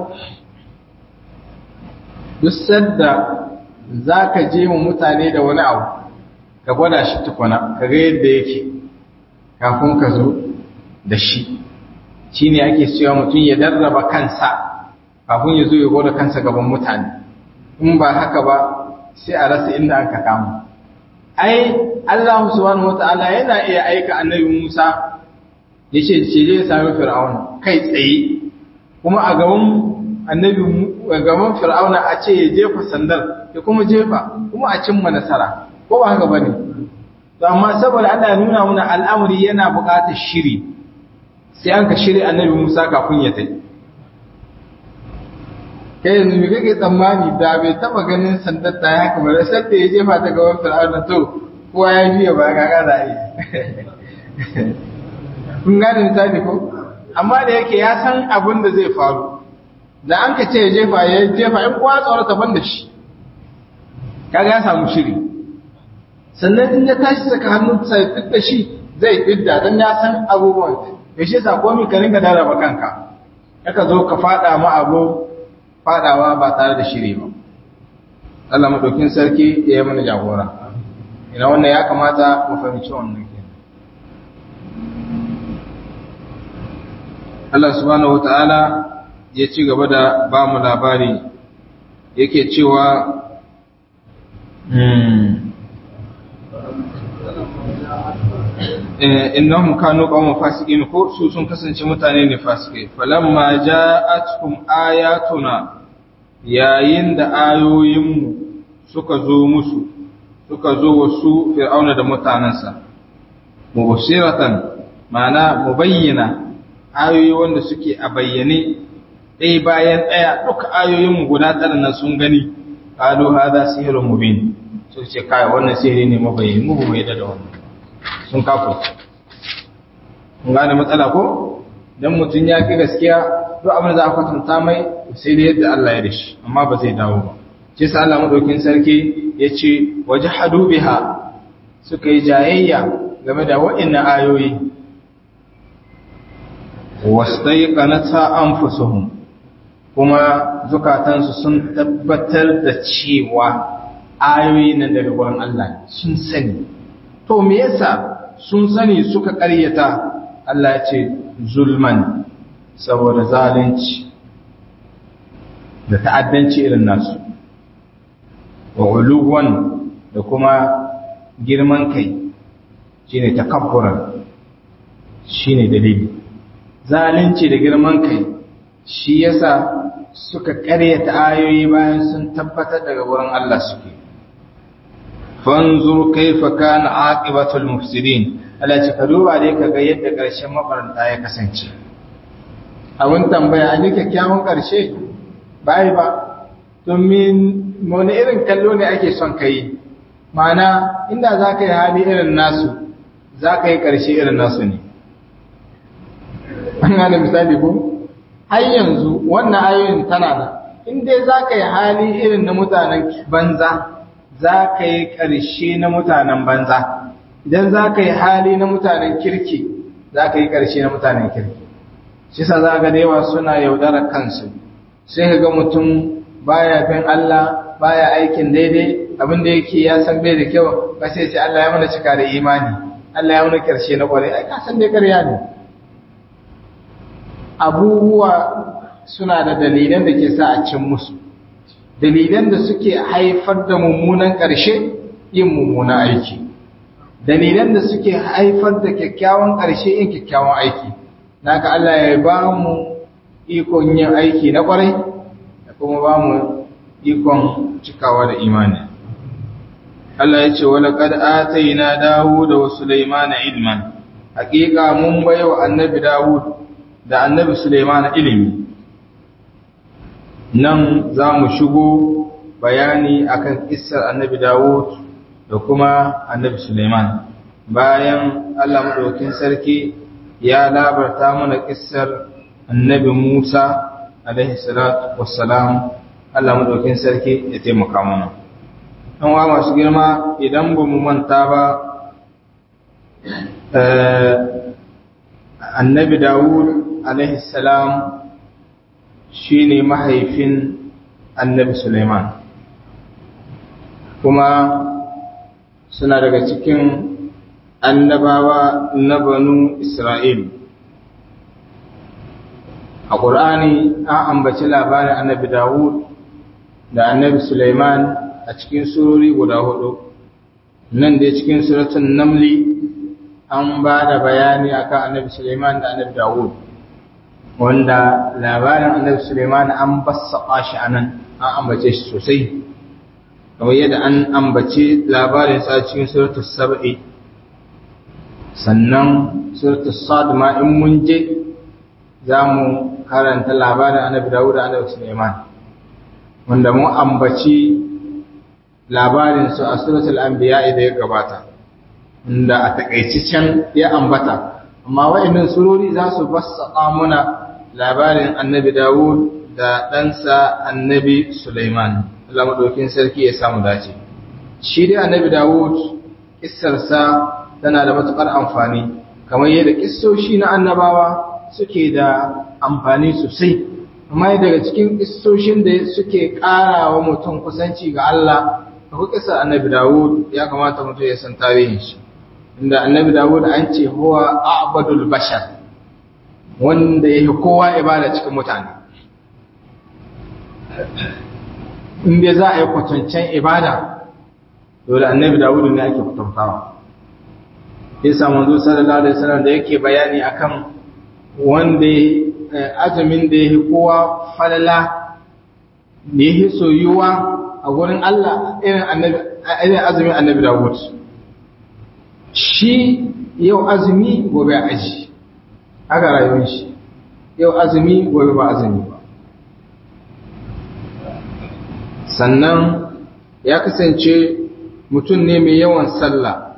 duk sadda zaka je mu mutane da wani abu ka gwada shi tukuna ka ga yadda yake kafin ka zo da shi shine ake cewa mutum ya darraba kansa kafin ya zo ya gwada kansa gaban mutane in ba haka ba sai a rasa inda aka kama ai Allah subhanahu wata'ala yana iya aika annabi Musa ya ce ce je ya sami Fir'auna kai tsaye kuma a gaban annabi a gaban Fir'auna a ce ya jefa sandar ya kuma jefa kuma a cimma nasara ko ba haka bane to amma saboda Allah ya nuna mana al'amari yana buƙatar shiri sai an ka shiri annabi Musa kafin ya tafi kai yanzu me kake tsammani da bai taba ganin sandar ta haka ba sai da ya jefa ta gaban fir'auna to kowa ya biya ba ga gaza yi kun gane misali ko amma da yake ya san abin da zai faru da an ka ce ya jefa ya jefa in kowa tsoro ta banda shi kaga ya samu shiri sannan in ya tashi saka hannun sa ya fidda shi zai fidda dan ya san abubuwan ya shi sa komai ka ringa daraba kanka aka zo ka fada ma abu fadawa ba tare da shiri ba Allah madaukin sarki ya yi mana jagora ina wannan ya kamata mu fahimci wannan ke Allah subhanahu wataala ya ci gaba da ba mu labari yake cewa innahum kanu qauman fasiqin ko su sun kasance mutane ne fasikai falamma ja'atuhum ayatuna yayin da ayoyinmu suka zo musu suka zo wasu fir'auna da mutanansa mubashiratan ma'ana mubayyana ayoyi wanda suke a bayyane ɗaya bayan ɗaya duka ayoyinmu guda tara na sun gani qalu hadha sihrun mubin sai ce kai wannan sihiri ne mabayyani mu bai da wannan sun kafu kun gane matsala ko dan mutun ya ki gaskiya duk abin da za a kwatanta mai sai da yadda Allah ya dashi amma ba zai dawo ba shi sa Allah madaukin sarki ya ce wajhadu biha suka yi jayayya game da wa'annan ayoyi wastaiqanata anfusuhum kuma zukatansu sun tabbatar da cewa ayoyi nan daga gurin Allah sun sani to me yasa sun sani suka ƙaryata Allah ya ce zulman saboda zalunci da ta'addanci irin nasu wa uluwan da kuma girman kai shine takabburan shine dalili zalunci da girman kai shi yasa suka ƙaryata ayoyi bayan sun tabbatar daga wurin Allah suke fanzur kaifa kana aqibatul mufsidin Allah ce ka duba dai kaga yadda ƙarshen mafaranta ya kasance abin tambaya an yi kyakkyawan ƙarshe bai ba domin wani irin kallo ne ake son ka yi ma'ana inda za ka yi hali irin nasu za ka yi ƙarshe irin nasu ne an gane misali ko har yanzu wannan ayoyin tana da in dai za ka yi hali irin na mutanen banza za ka yi ƙarshe na mutanen banza idan za ka yi hali na mutanen kirki za ka yi ƙarshe na mutanen kirki shi sa za ga da yawa suna yaudarar kansu sai ka ga mutum baya bin Allah baya aikin daidai abin da yake ya san bai da kyau ba sai sai Allah ya mana cika da imani Allah ya mana ƙarshe na ƙwarai ai ka san dai ƙarya ne abubuwa suna da dalilan da ke sa a cin musu dalilan da suke haifar da mummunan ƙarshe yin mummunan aiki dalilan da suke haifar da kyakkyawan ƙarshe yin kyakkyawan aiki naka Allah ya ba mu ikon yin aiki na ƙwarai da kuma ba mu ikon cikawa da imani Allah ya ce wala qad atayna Dawud wa Sulaiman ilman haƙiƙa mun baiwa annabi Dawud da annabi Sulaiman ilimi nan za mu shigo bayani akan kissar annabi Dawud da kuma annabi Sulaiman bayan Allah madaukakin sarki ya labarta mana kissar annabi Musa alaihi salatu wassalam Allah madaukakin sarki ya taimaka mana an wa masu girma idan ba mu manta ba annabi Dawud alaihi salam shi ne mahaifin annabi Suleiman kuma suna daga cikin annabawa na banu Isra'il a ƙur'ani an ambaci labarin annabi Dawud da annabi Suleiman a cikin surori guda hudu nan da cikin suratun namli an ba da bayani akan annabi Suleiman da annabi Dawud wanda labarin annabi Suleiman an bassaƙa shi a nan an ambace shi sosai kamar yadda an ambace labarin sa cikin suratul sab'i sannan suratul sad ma in mun je za mu karanta labarin annabi Dawud da annabi Suleiman wanda mun ambaci labarin su a suratul anbiya da ya gabata inda a takaici can ya ambata amma wa'annan surori za su bassaƙa muna labarin annabi Dawud da ɗansa annabi Sulaiman Allah madaukin sarki ya samu dace shi dai annabi Dawud kissarsa tana da matukar amfani kamar yadda kissoshi na annabawa suke da amfani sosai amma daga cikin kissoshin da suke ƙara wa mutum kusanci ga Allah akwai kissar annabi Dawud ya kamata mutum ya san tarihin shi inda annabi Dawud an ce huwa a'badul bashar wanda yake kowa ibada cikin mutane in dai za a yi kwatancen ibada dole annabi Dawud ne ake kwatantawa yasa manzo sallallahu alaihi wasallam da yake bayani akan wanda azumin da yake kowa falala da yake soyuwa a gurin Allah irin annabi irin azumin annabi Dawud shi yau azumi gobe aji haka rayuwar shi yau azumi gobe ba azumi ba sannan ya kasance mutum ne mai yawan sallah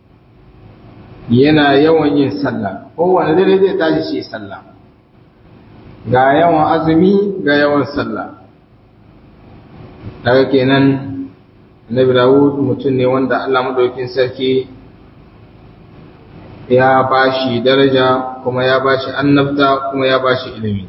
yana yawan yin sallah kowane dare zai tashi shi sallah ga yawan azumi ga yawan sallah daga kenan Nabi Dawud mutum ne wanda Allah madaukin sarki ya ba shi daraja kuma ya ba shi annabta kuma ya ba shi ilimi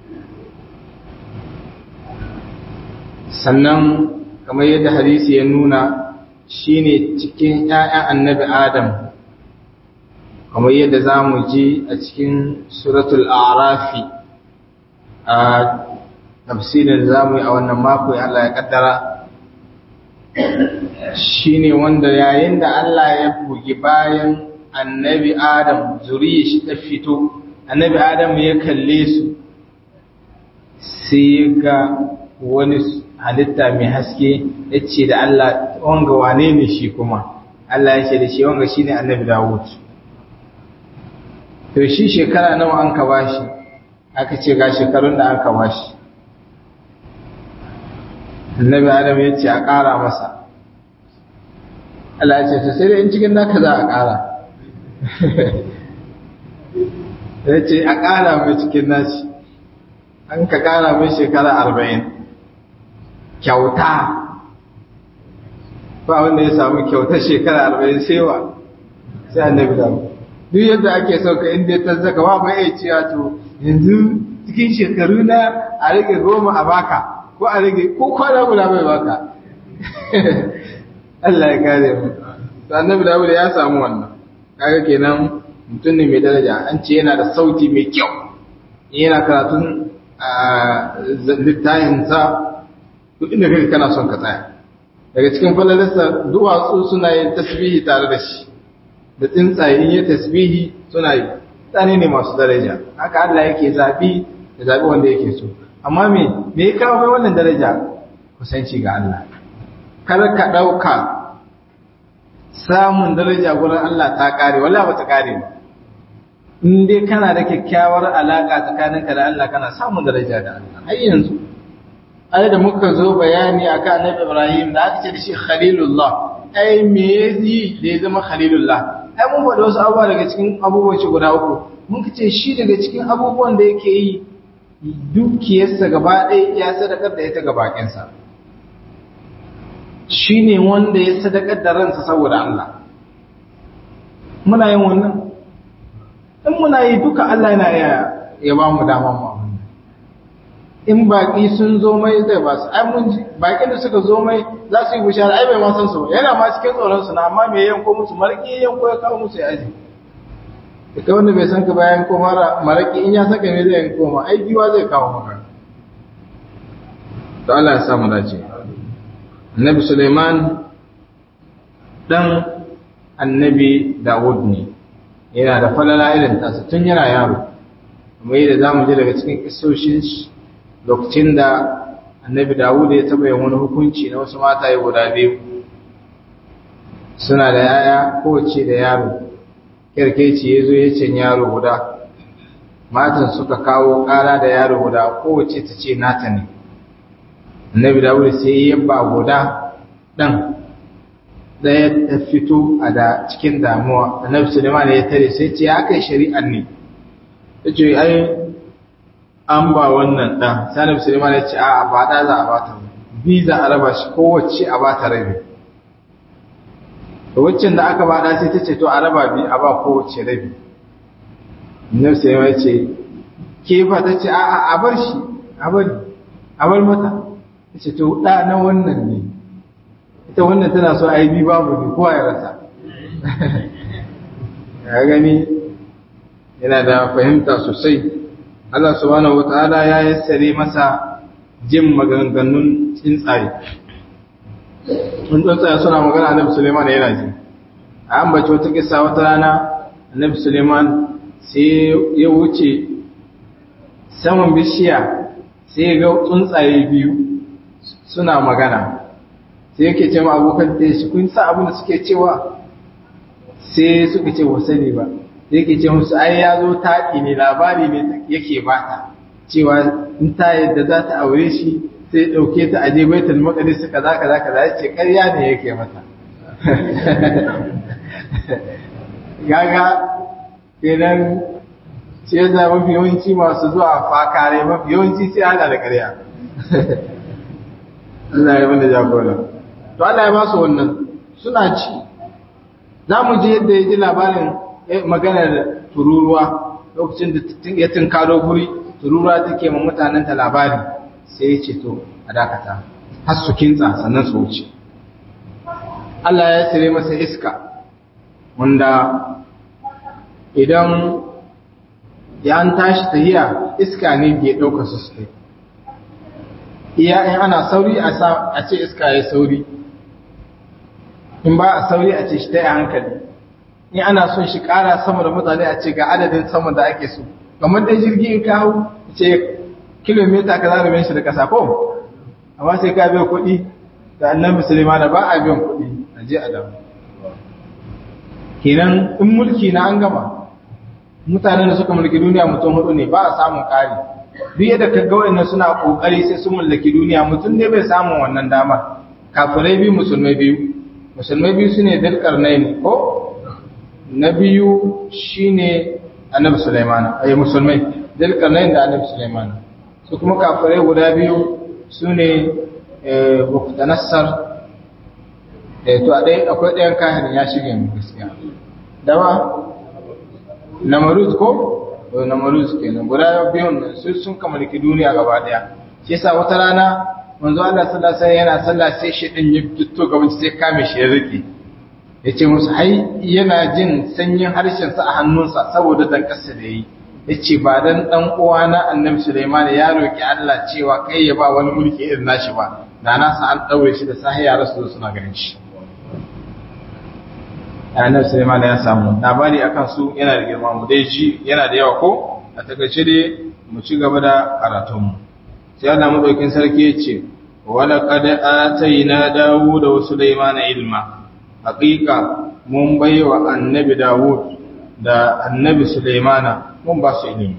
sannan kamar yadda hadisi ya nuna shine cikin ‘ya'yan annabi Adam kamar yadda za mu ji a cikin suratul arafi a tafsirin za mu yi a wannan mako ya Allah ya kaddara shine wanda yayin da Allah ya bugi bayan annabi Adam zuriya shi ta fito annabi Adam ya kalle su sai ga wani halitta mai haske ya ce da Allah wanga wane ne shi kuma Allah ya ce da shi wanga shi ne annabi Dawud to shi shekara nawa an ka bashi aka ce ga shekarun da an ka bashi annabi Adam ya ce a ƙara masa Allah ya ce to sai dai in cikin naka za a ƙara ya ce a ƙara mai cikin nashi an ka ƙara mai shekara arba'in kyauta ba wanda ya samu kyauta shekara arba'in sewa sai annabi da duk yadda ake sauka inda ya tazzaka ba mai iya cewa to yanzu cikin shekaru na a rage goma a baka ko a rage ko kwana guda bai baka Allah ya kare mu annabi da ya samu wannan kaga kenan mutum ne mai daraja an ce yana da sauti mai kyau yana karatun littafinsa duk inda kai kana son ka tsaya daga cikin falalarsa duwatsu suna yin tasbihi tare da shi da tsuntsaye in yi tasbihi suna yi tsane ne masu daraja haka Allah yake zabi da zabi wanda yake so amma me me ya kawo mai wannan daraja kusanci ga Allah kar ka dauka samun daraja gurin Allah ta kare wallahi ba ta kare ba in dai kana da kyakkyawar alaka tsakaninka da Allah kana samun daraja da Allah har yanzu ai da muka zo bayani akan Annabi Ibrahim da aka ce da shi Khalilullah ai me yi da ya zama Khalilullah ai mun faɗi wasu abubuwa daga cikin abubuwan shi guda uku mun ce shi daga cikin abubuwan da yake yi dukiyarsa gaba ɗaya ya sadakar da ita ga bakinsa shi ne wanda ya sadakar da ransa saboda Allah muna yin wannan in muna yi duka Allah yana ya ba mu dama mu in baƙi sun zo mai zai ba su ai mun ji baƙin da suka zo mai za su yi bishara ai bai ma san su ba yana ma cikin tsoron su na amma me yanko musu marƙi yanko ya kawo musu ya aji ita wanda bai san ka bayan ko mara marƙi in ya saka me zai yanko ma ai giwa zai kawo maka to Allah ya sa mu dace Annabi Suleiman dan Annabi Dawud ne yana da falala irin tasa tun yana yaro kuma yadda zamu ji daga cikin kissoshin lokacin da annabi dawud ya taba yin wani hukunci na wasu mata ya guda biyu suna da yaya kowace da yaro kirkeci ya zo ya ce yaro guda matan suka kawo ƙara da yaro guda kowace ta ce nata ne annabi dawud sai ya yabba guda ɗan ɗaya ta fito a da cikin damuwa annabi suleiman ya tare sai ce ya kai shari'an ne ta ce ai an ba wannan ɗan salim suleiman ya ce a ba ɗa za a ba ta bi za a raba shi kowace a ba ta rabi da waccan da aka ba ɗa sai ta ce to a raba bi a ba kowace rabi nan suleiman ya ce ke fa ta ce a a bar shi a bari a bar mata ta ce to ɗa na wannan ne ita wannan tana so a yi bi babu ne kowa ya rasa ya gani yana da fahimta sosai Allah subhanahu wata'ala ya yassare masa jin maganganun tsuntsaye. Sun tsuntsaye suna magana Annabi Suleiman yana ji. A ambaci wata kisa wata rana Annabi Suleiman sai ya wuce saman bishiya sai ga tsuntsaye biyu suna magana. Sai yake ce ma abokan da shi kun sa abin da suke cewa sai suka ce wa sani ba. yake ce musu ai ya zo taɗi ne labari ne yake bata cewa in ta yadda za ta aure shi sai ɗauke ta aje baitul maqdis kaza kaza kaza ya ce ƙarya ne yake mata gaga kenan sai ya mafi yawanci masu zuwa fakare mafi yawanci sai hada da ƙarya Allah ya mana jagora to Allah ya ba su wannan suna ci za mu je yadda ya ji labarin maganar tururuwa lokacin da ya tunkaro guri tururuwa take ma mutanen ta labari sai ya ce to a dakata har su kintsa sannan su wuce Allah ya tsire masa iska wanda idan ya an tashi tahiya iska ne ke ɗauka su su kai iya in ana sauri a ce iska ya sauri in ba a sauri a ce shi ta yi hankali in ana son shi ƙara sama da mutane a ce ga adadin sama da ake so kamar da jirgi in kawo ce kilomita ka za shi da ƙasa ko amma sai ka biya kuɗi da annan musulma da ba a biyan kuɗi a je a damu kenan in mulki na an gama mutanen da suka mulki duniya mutum hudu ne ba a samun ƙari duk yadda ka ga wa'annan suna ƙoƙari sai sun mallaki duniya mutum ne bai samun wannan damar kafirai biyu musulmai biyu musulmai biyu su ne dalƙarnai ne ko na biyu shi ne annabi sulaimana a yi musulmai dalƙarnai da annabi sulaimana su kuma kafirai guda biyu su ne buktanassar to a ɗaya akwai ɗayan kahirin ya shige mu gaskiya dawa namaruz ko namaruz kenan guda biyun su sun kamalki duniya gaba ɗaya shi yasa wata rana manzo Allah sallallahu alaihi yana sallah sai shi din ya fito gaban sai kame shi ya rike yace musu ai yana jin sanyin harshen sa a hannunsa saboda dan kasa da yi yace ba dan dan uwana annabi Sulaiman ya roki Allah cewa kai ya ba wani mulki irin nashi ba da na sa an daure shi da sahiya rasu suna ganin shi annabi Sulaiman ya samu labari akan su yana da girma mu dai ji yana da yawa ko a takaice dai mu ci gaba da karatunmu sai Allah madaukin sarki ya ce wala qad atayna Dawud wa Sulaiman ilma haqiqa mun baiwa annabi Dawud da annabi Sulaiman mun ba su ilimi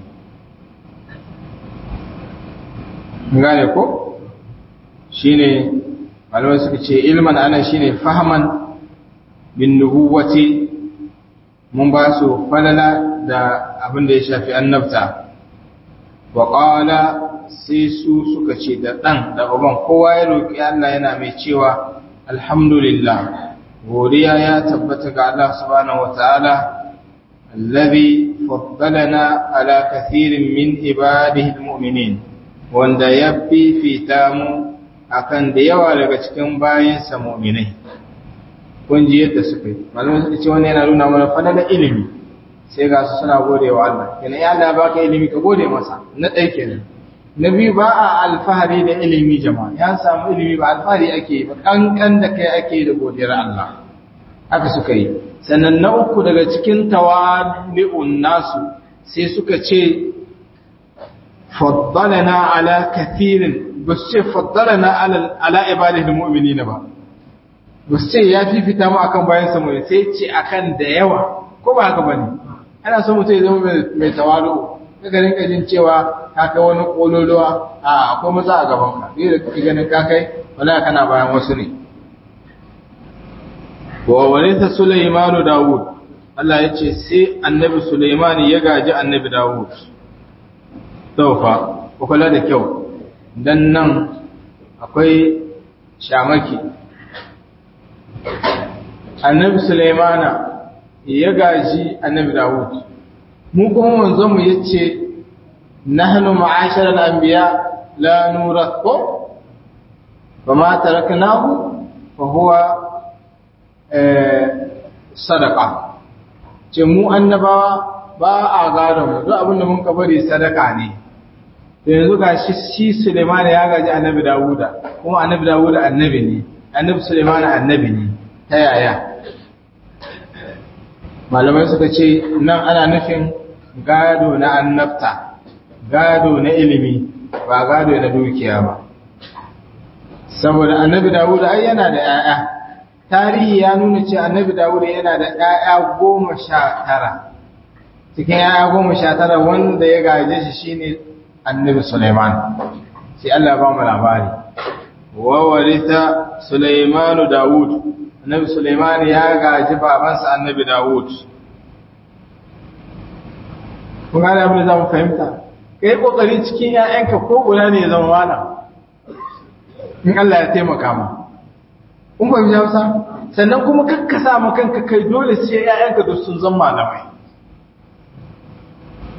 gane ko shine malamai suka ce ilman anan shine fahman bin nubuwati mun ba su falala da abin da ya shafi annabta wa qala sai su suka ce da ɗan da uban kowa ya roƙi Allah yana mai cewa alhamdulillah godiya ya tabbata ga Allah subhanahu wataala allazi faddalana ala kathirin min ibadihi almu'minin wanda ya fifita mu akan da yawa daga cikin bayansa mu'minai kun ji yadda suka yi malamin suka ce wannan yana nuna mana fadalar ilimi sai ga su suna gode wa Allah kenan ya Allah baka ilimi ka gode masa na ɗaya kenan na biyu ba a alfahari da ilimi jama'a ya samu ilimi ba alfahari ake ba kankan da kai ake da godiyar Allah haka suka yi sannan na uku daga cikin tawali'un nasu sai suka ce faddalana ala kathirin ba su ce faddalana ala ibadihil mu'minina ba ba su ce ya fifita mu akan bayan samu sai ce akan da yawa ko ba haka bane ana so mutum ya zama mai tawalu kaga rinka jin cewa ka kai wani kololuwa a akwai maza a gaban ka ni da kake ganin ka kai wala kana bayan wasu ne wa walita Sulaiman Dawud Allah ya ce sai annabi Sulaiman ya gaji annabi Dawud taufa ku kula da kyau dan nan akwai shamaki annabi Sulaiman ya gaji annabi Dawud mu kuma manzon mu yace nahnu ma'ashara al-anbiya la nurathu fama taraknahu fa huwa sadaqa ce mu annabawa ba a gado mu duk abinda mun ka bari sadaka ne to yanzu gashi shi Sulaiman ya gaji annabi Dawuda kuma annabi Dawuda annabi ne annabi Sulaiman annabi ne ta yaya malamai suka ce nan ana nufin gado na annabta gado na ilimi ba gado na dukiya ba saboda annabi dawud ai yana da 'ya'ya tarihi ya nuna ce annabi dawud yana da 'ya'ya goma sha tara cikin 'ya'ya goma sha tara wanda ya gaje shi shine annabi suleiman sai Allah ba mu labari wa warita suleimanu dawud annabi suleiman ya gaji babansa annabi dawud kun gane abin da za mu fahimta ka yi ƙoƙari cikin ‘ya'yanka ko guda ne ya zama wala in Allah ya taimaka ma kun fahimci hausa sannan kuma kakka sa ma kanka kai dole sai ‘ya'yanka duk sun zama malamai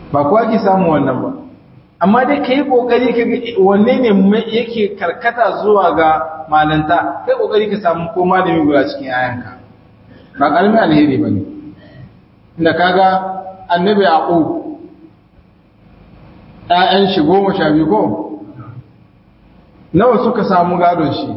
ba kuwa ki samu wannan ba amma dai ka yi ƙoƙari ka wanne ne yake karkata zuwa ga malanta kai ƙoƙari ka samu ko malami guda cikin yayanka ba ƙaramin alheri ba ne inda kaga annabi yaqub ƴaƴan shi goma sha biyu ko nawa suka samu gadon shi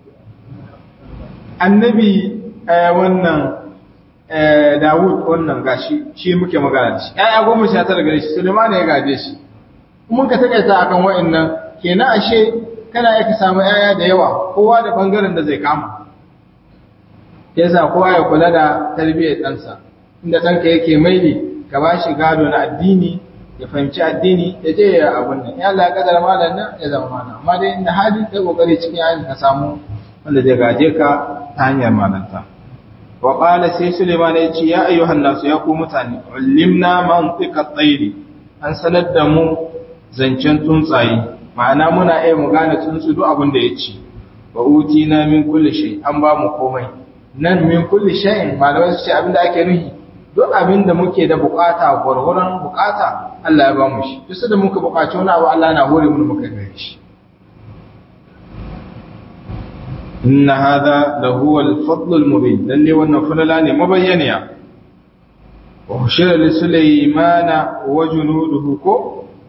annabi wannan Dawud wannan gashi shi muke magana da shi ƴaƴa goma sha tara gare shi Suleiman ya gaje shi mun ka takaita akan wa'annan kenan ashe kana yake samu ƴaƴa da yawa kowa da bangaren da zai kama yasa kowa ya kula da tarbiyyar ɗansa inda ɗanka yake maili ka ba shi gado na addini ya fahimci addini ya je ya abun nan ya Allah ya kadar malam nan ya zama malam amma dai inda hali kai kokari cikin yayin ka samu wanda zai gaje ka ta hanyar malanta wa qala sai Suleiman ya ce ya ayyuhan nasu ya ku mutane ullimna mantiqa at an sanar da mu zancen tsuntsaye ma'ana muna iya mu gane tsuntsu duk abin da ya ci wa utina min kulli shay an ba mu komai nan min kulli shay'in malamai su ce abin da ake nuhi duk abin da muke da bukata gwargwaron bukata Allah ya ba mu shi duk da muka bukaci wani abu Allah na hore mu muka gare shi inna hadha la huwa al-fadl al-mubin lalle wannan falala ne mabayyaniya wa hushira li sulaymana wa junuduhu ko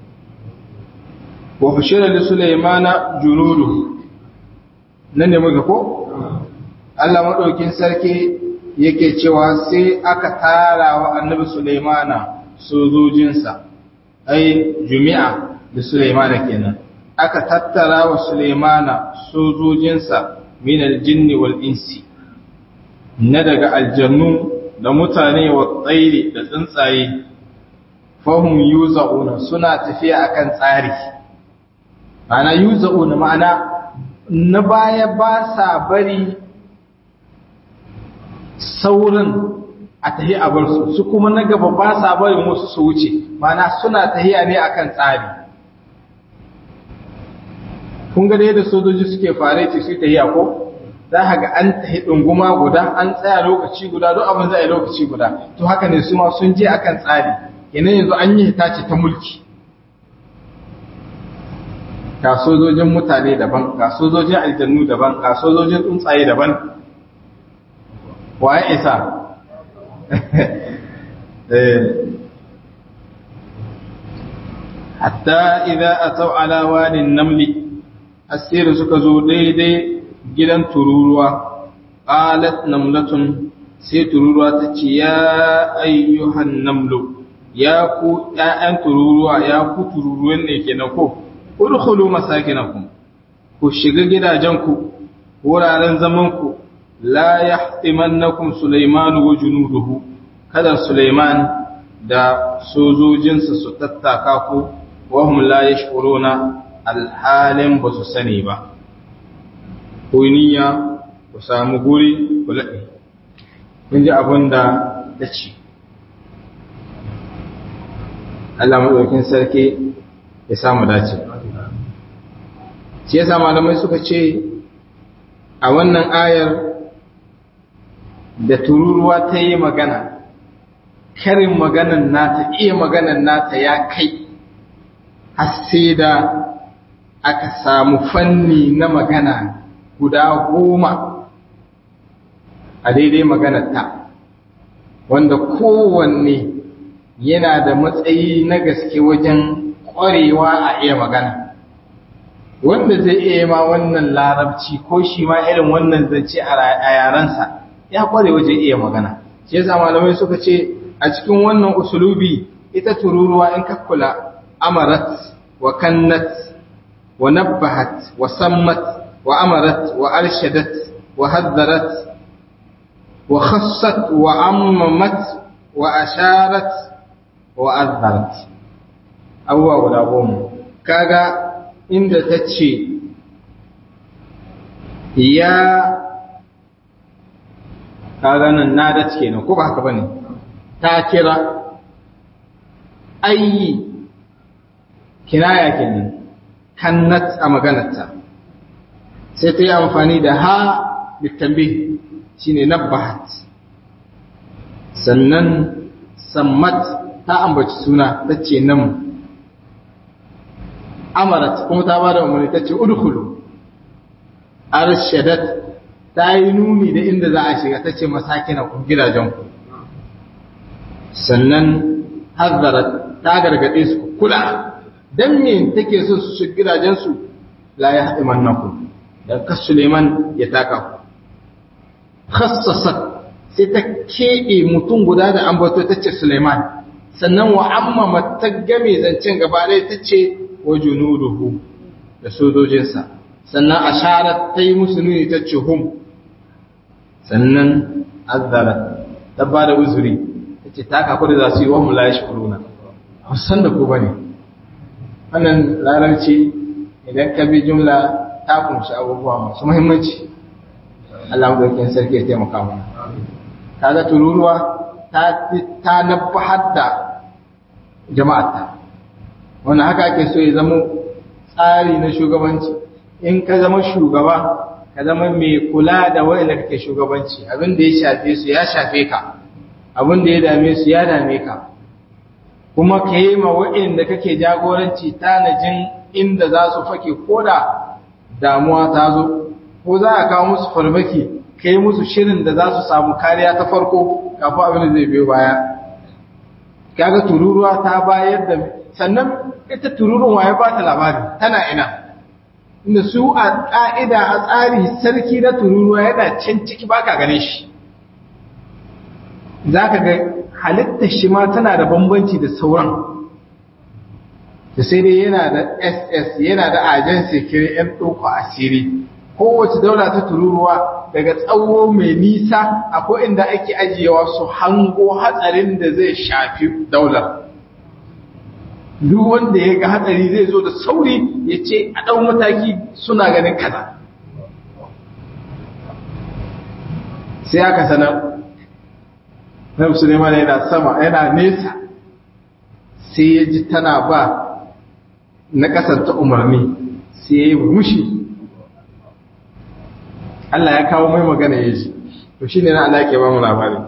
wa hushira li sulaymana junuduhu nan ne muka ko Allah madaukin sarki yake cewa sai aka tara wa annabi Sulaimana sojojinsa ai jumi'a da Sulaimana kenan aka tattara wa Sulaimana sojojinsa min aljinni wal insi na daga aljannu da mutane wa tsairi da tsuntsaye fahum yuza'una suna tafiya akan tsari ma'ana yuza'una ma'ana na baya ba sa bari saurin a tahi a bar su su kuma na gaba ba sa barin wasu su wuce mana suna tahiya ne akan tsari kun ga yadda sojoji suke fare ce su tahiya ko za ka ga an tahi ɗunguma guda an tsaya lokaci guda duk abin za a yi lokaci guda to haka ne su ma sun je akan tsari kenan yanzu an yi hitace ta mulki ga sojojin mutane daban ga sojojin aljannu daban ga sojojin tsuntsaye daban waye isa hatta idza ataw ala wadin namli asir suka zo daidai gidan tururuwa qalat namlatun sai tururuwa ta ce ya ayyuhan namlu ya ku ƴaƴan tururuwa ya ku tururuwan ne kenan ko udkhulu masakinakum ku shiga gidajenku wuraren zamanku la yahtimannakum Sulaiman wa junuduhu kada Sulaiman da sojojinsa su tattaka ku wa hum la yashkuruna alhalin ba su sani ba ku niyya ku samu guri ku laɗe kun ji abin da ta ce Allah maɗaukin sarki ya samu dace shi yasa malamai suka ce a wannan ayar da tururuwa ta yi magana karin maganan nata iya maganan nata ya kai har sai da aka samu fanni na magana guda goma a daidai maganarta wanda kowanne yana da matsayi na gaske wajen ƙwarewa a iya magana wanda zai iya ma wannan larabci ko shi ma irin wannan zance a yarensa ya ƙware wajen iya magana shi yasa malamai suka ce a cikin wannan usulubi ita tururuwa in ka kula amarat wa kannat wa nabbahat wa sammat wa amarat wa arshadat wa haddarat wa khassat wa ammamat wa asharat wa azharat abubuwa guda goma kaga inda ta ce ya kaga nan nadat kenan ko ba haka bane ta kira ayi kinaya kenan kannat a maganarta sai ta yi amfani da ha litambi shine nabbahat sannan sammat ta ambaci suna ta ce nan amarat kuma ta ba da umarni ta ce udkhulu arshadat ta yi nuni da inda za a shiga ta ce masakina ku gidajen ku sannan hazzarat ta gargaɗe su kula dan me take so su shiga gidajen su la ya haɗe mannakum dan kas Suleiman ya taka ku khassasat sai ta keɓe mutum guda da ambato ta ce Suleiman sannan wa amma ta game zancen gaba ɗaya ta ce wa junuduhu da sojojinsa sannan asharat ta yi musu nuni ta ce hum sannan azzara ta ba da uzuri ta ce ta kaku da za su yi wa mula ya shukuruna a san da ku ba ne wannan larabci idan ka bi jumla ta kunshi abubuwa masu muhimmanci Allah madaukakin sarki ya taimaka mana kaga tururuwa ta ta nabbahar da jama'arta wannan haka ake so ya zama tsari na shugabanci in ka zama shugaba ka zama mai kula da wanda kake shugabanci abin da ya shafe su ya shafe ka abin da ya dame su ya dame ka kuma ka yi ma wa'inda kake jagoranci tanajin inda za su fake ko da damuwa ta zo ko za a kawo musu farmaki ka yi musu shirin da za su samu kariya ta farko kafin abin da zai biyo baya kaga tururuwa ta bayar da sannan ita tururun waye ba ta labari tana ina inda su a ƙa'ida a tsari sarki na tururuwa yana can ciki baka gane shi za ka ga halittar shi ma tana da bambanci da sauran da sai dai yana da ss yana da agency kiri 'yan ɗauka asiri kowace daula ta tururuwa daga tsawo mai nisa akwai inda ake ajiyewa su hango hatsarin da zai shafi daular duk wanda ya ga hatsari zai zo da sauri ya ce a ɗau mataki suna ganin kaza sai aka sanar na musulman yana sama yana nesa sai ya ji tana ba na kasanta umarni sai ya yi mushi Allah ya kawo mai magana ya ji to shi ne na Allah ke ba mu labari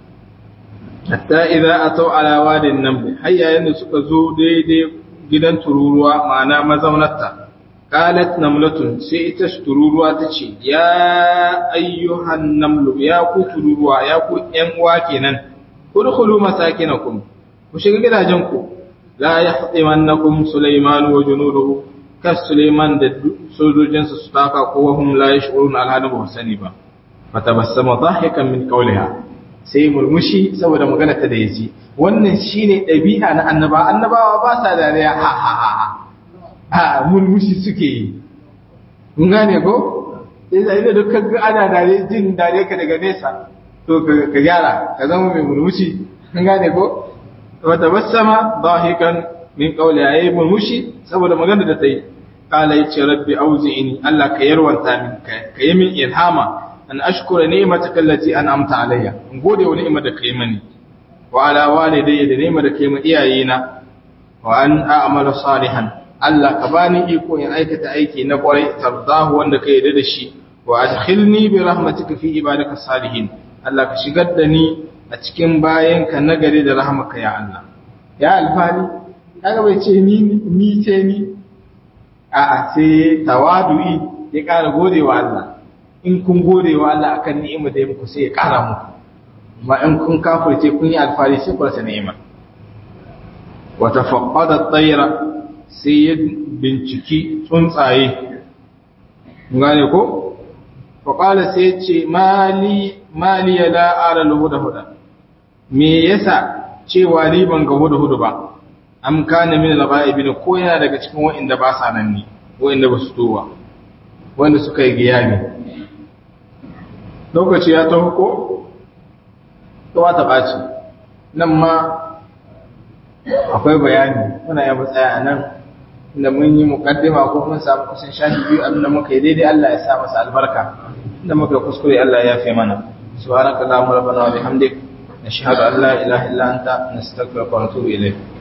hatta idza atau ala wadin naml har yayin da suka zo daidai gidan tururuwa ma'ana mazaunarta qalat namlatun sai ita tururuwa tace ya ayyuhan namlu ya ku tururuwa ya ku ƴan uwa kenan udkhulu masakinakum ku shiga gidajen ku la yahtimannakum sulaiman wa junuduhu kas sulaiman da sojojinsa su taka ko wahum la yashurun alhadu ba sani ba fatabassama dhahikan min qawliha sai murmushi saboda magana ta da yaji wannan shine ɗabi'a na annaba annabawa ba sa dariya ha ha ha ha murmushi suke yi mun gane ko sai da duk kaga ana dare jin dare ka daga nesa to ka gyara ka zama mai murmushi mun gane ko wa tabassama dahikan min qawli ayi murmushi saboda magana da ta yi qala yace rabbi auzi'ini Allah ka yarwanta min ka yi min ilhama an ashkura ni'mataka allati an'amta alayya in gode wa ni'imar da kai mani wa ala walidayya da ni'imar da kai ma iyayena wa an a'mala salihan Allah ka bani iko in aikata aiki na kwarai tardahu wanda ka yarda da shi wa adkhilni bi rahmatika fi ibadika salihin Allah ka shigar da ni a cikin bayanka nagari da rahmaka ya Allah ya alfani kaga bai ce ni ni ce ni a'a sai tawadu'i ya ƙara gode wa Allah in kun gode wa Allah akan ni'ima da ya muku sai ya ƙara muku amma in kun kafirce kun yi alfari sai ku rasa ni'ima wa tafaqqada at-tayra sai ya binciki tsuntsaye gane ko fa qala sai ya ce mali mali la ara al-huda huda me yasa cewa ni ban ga huda hudu ba am kana min al-ghaibin ko yana daga cikin wa'inda ba sa nan ne wa'inda ba su towa wanda suka yi giyabi lokaci ya taho ko kowa ta ɓaci nan ma akwai bayani muna yi matsaya a nan inda mun yi mukaddima ko mun samu kusan shafi biyu abinda muka yi daidai Allah ya sa masa albarka inda muka kuskure Allah ya fi mana subhanaka allahumma rabbana wa bihamdik nashhadu an la ilaha illa anta nastaghfiruka wa natubu ilayk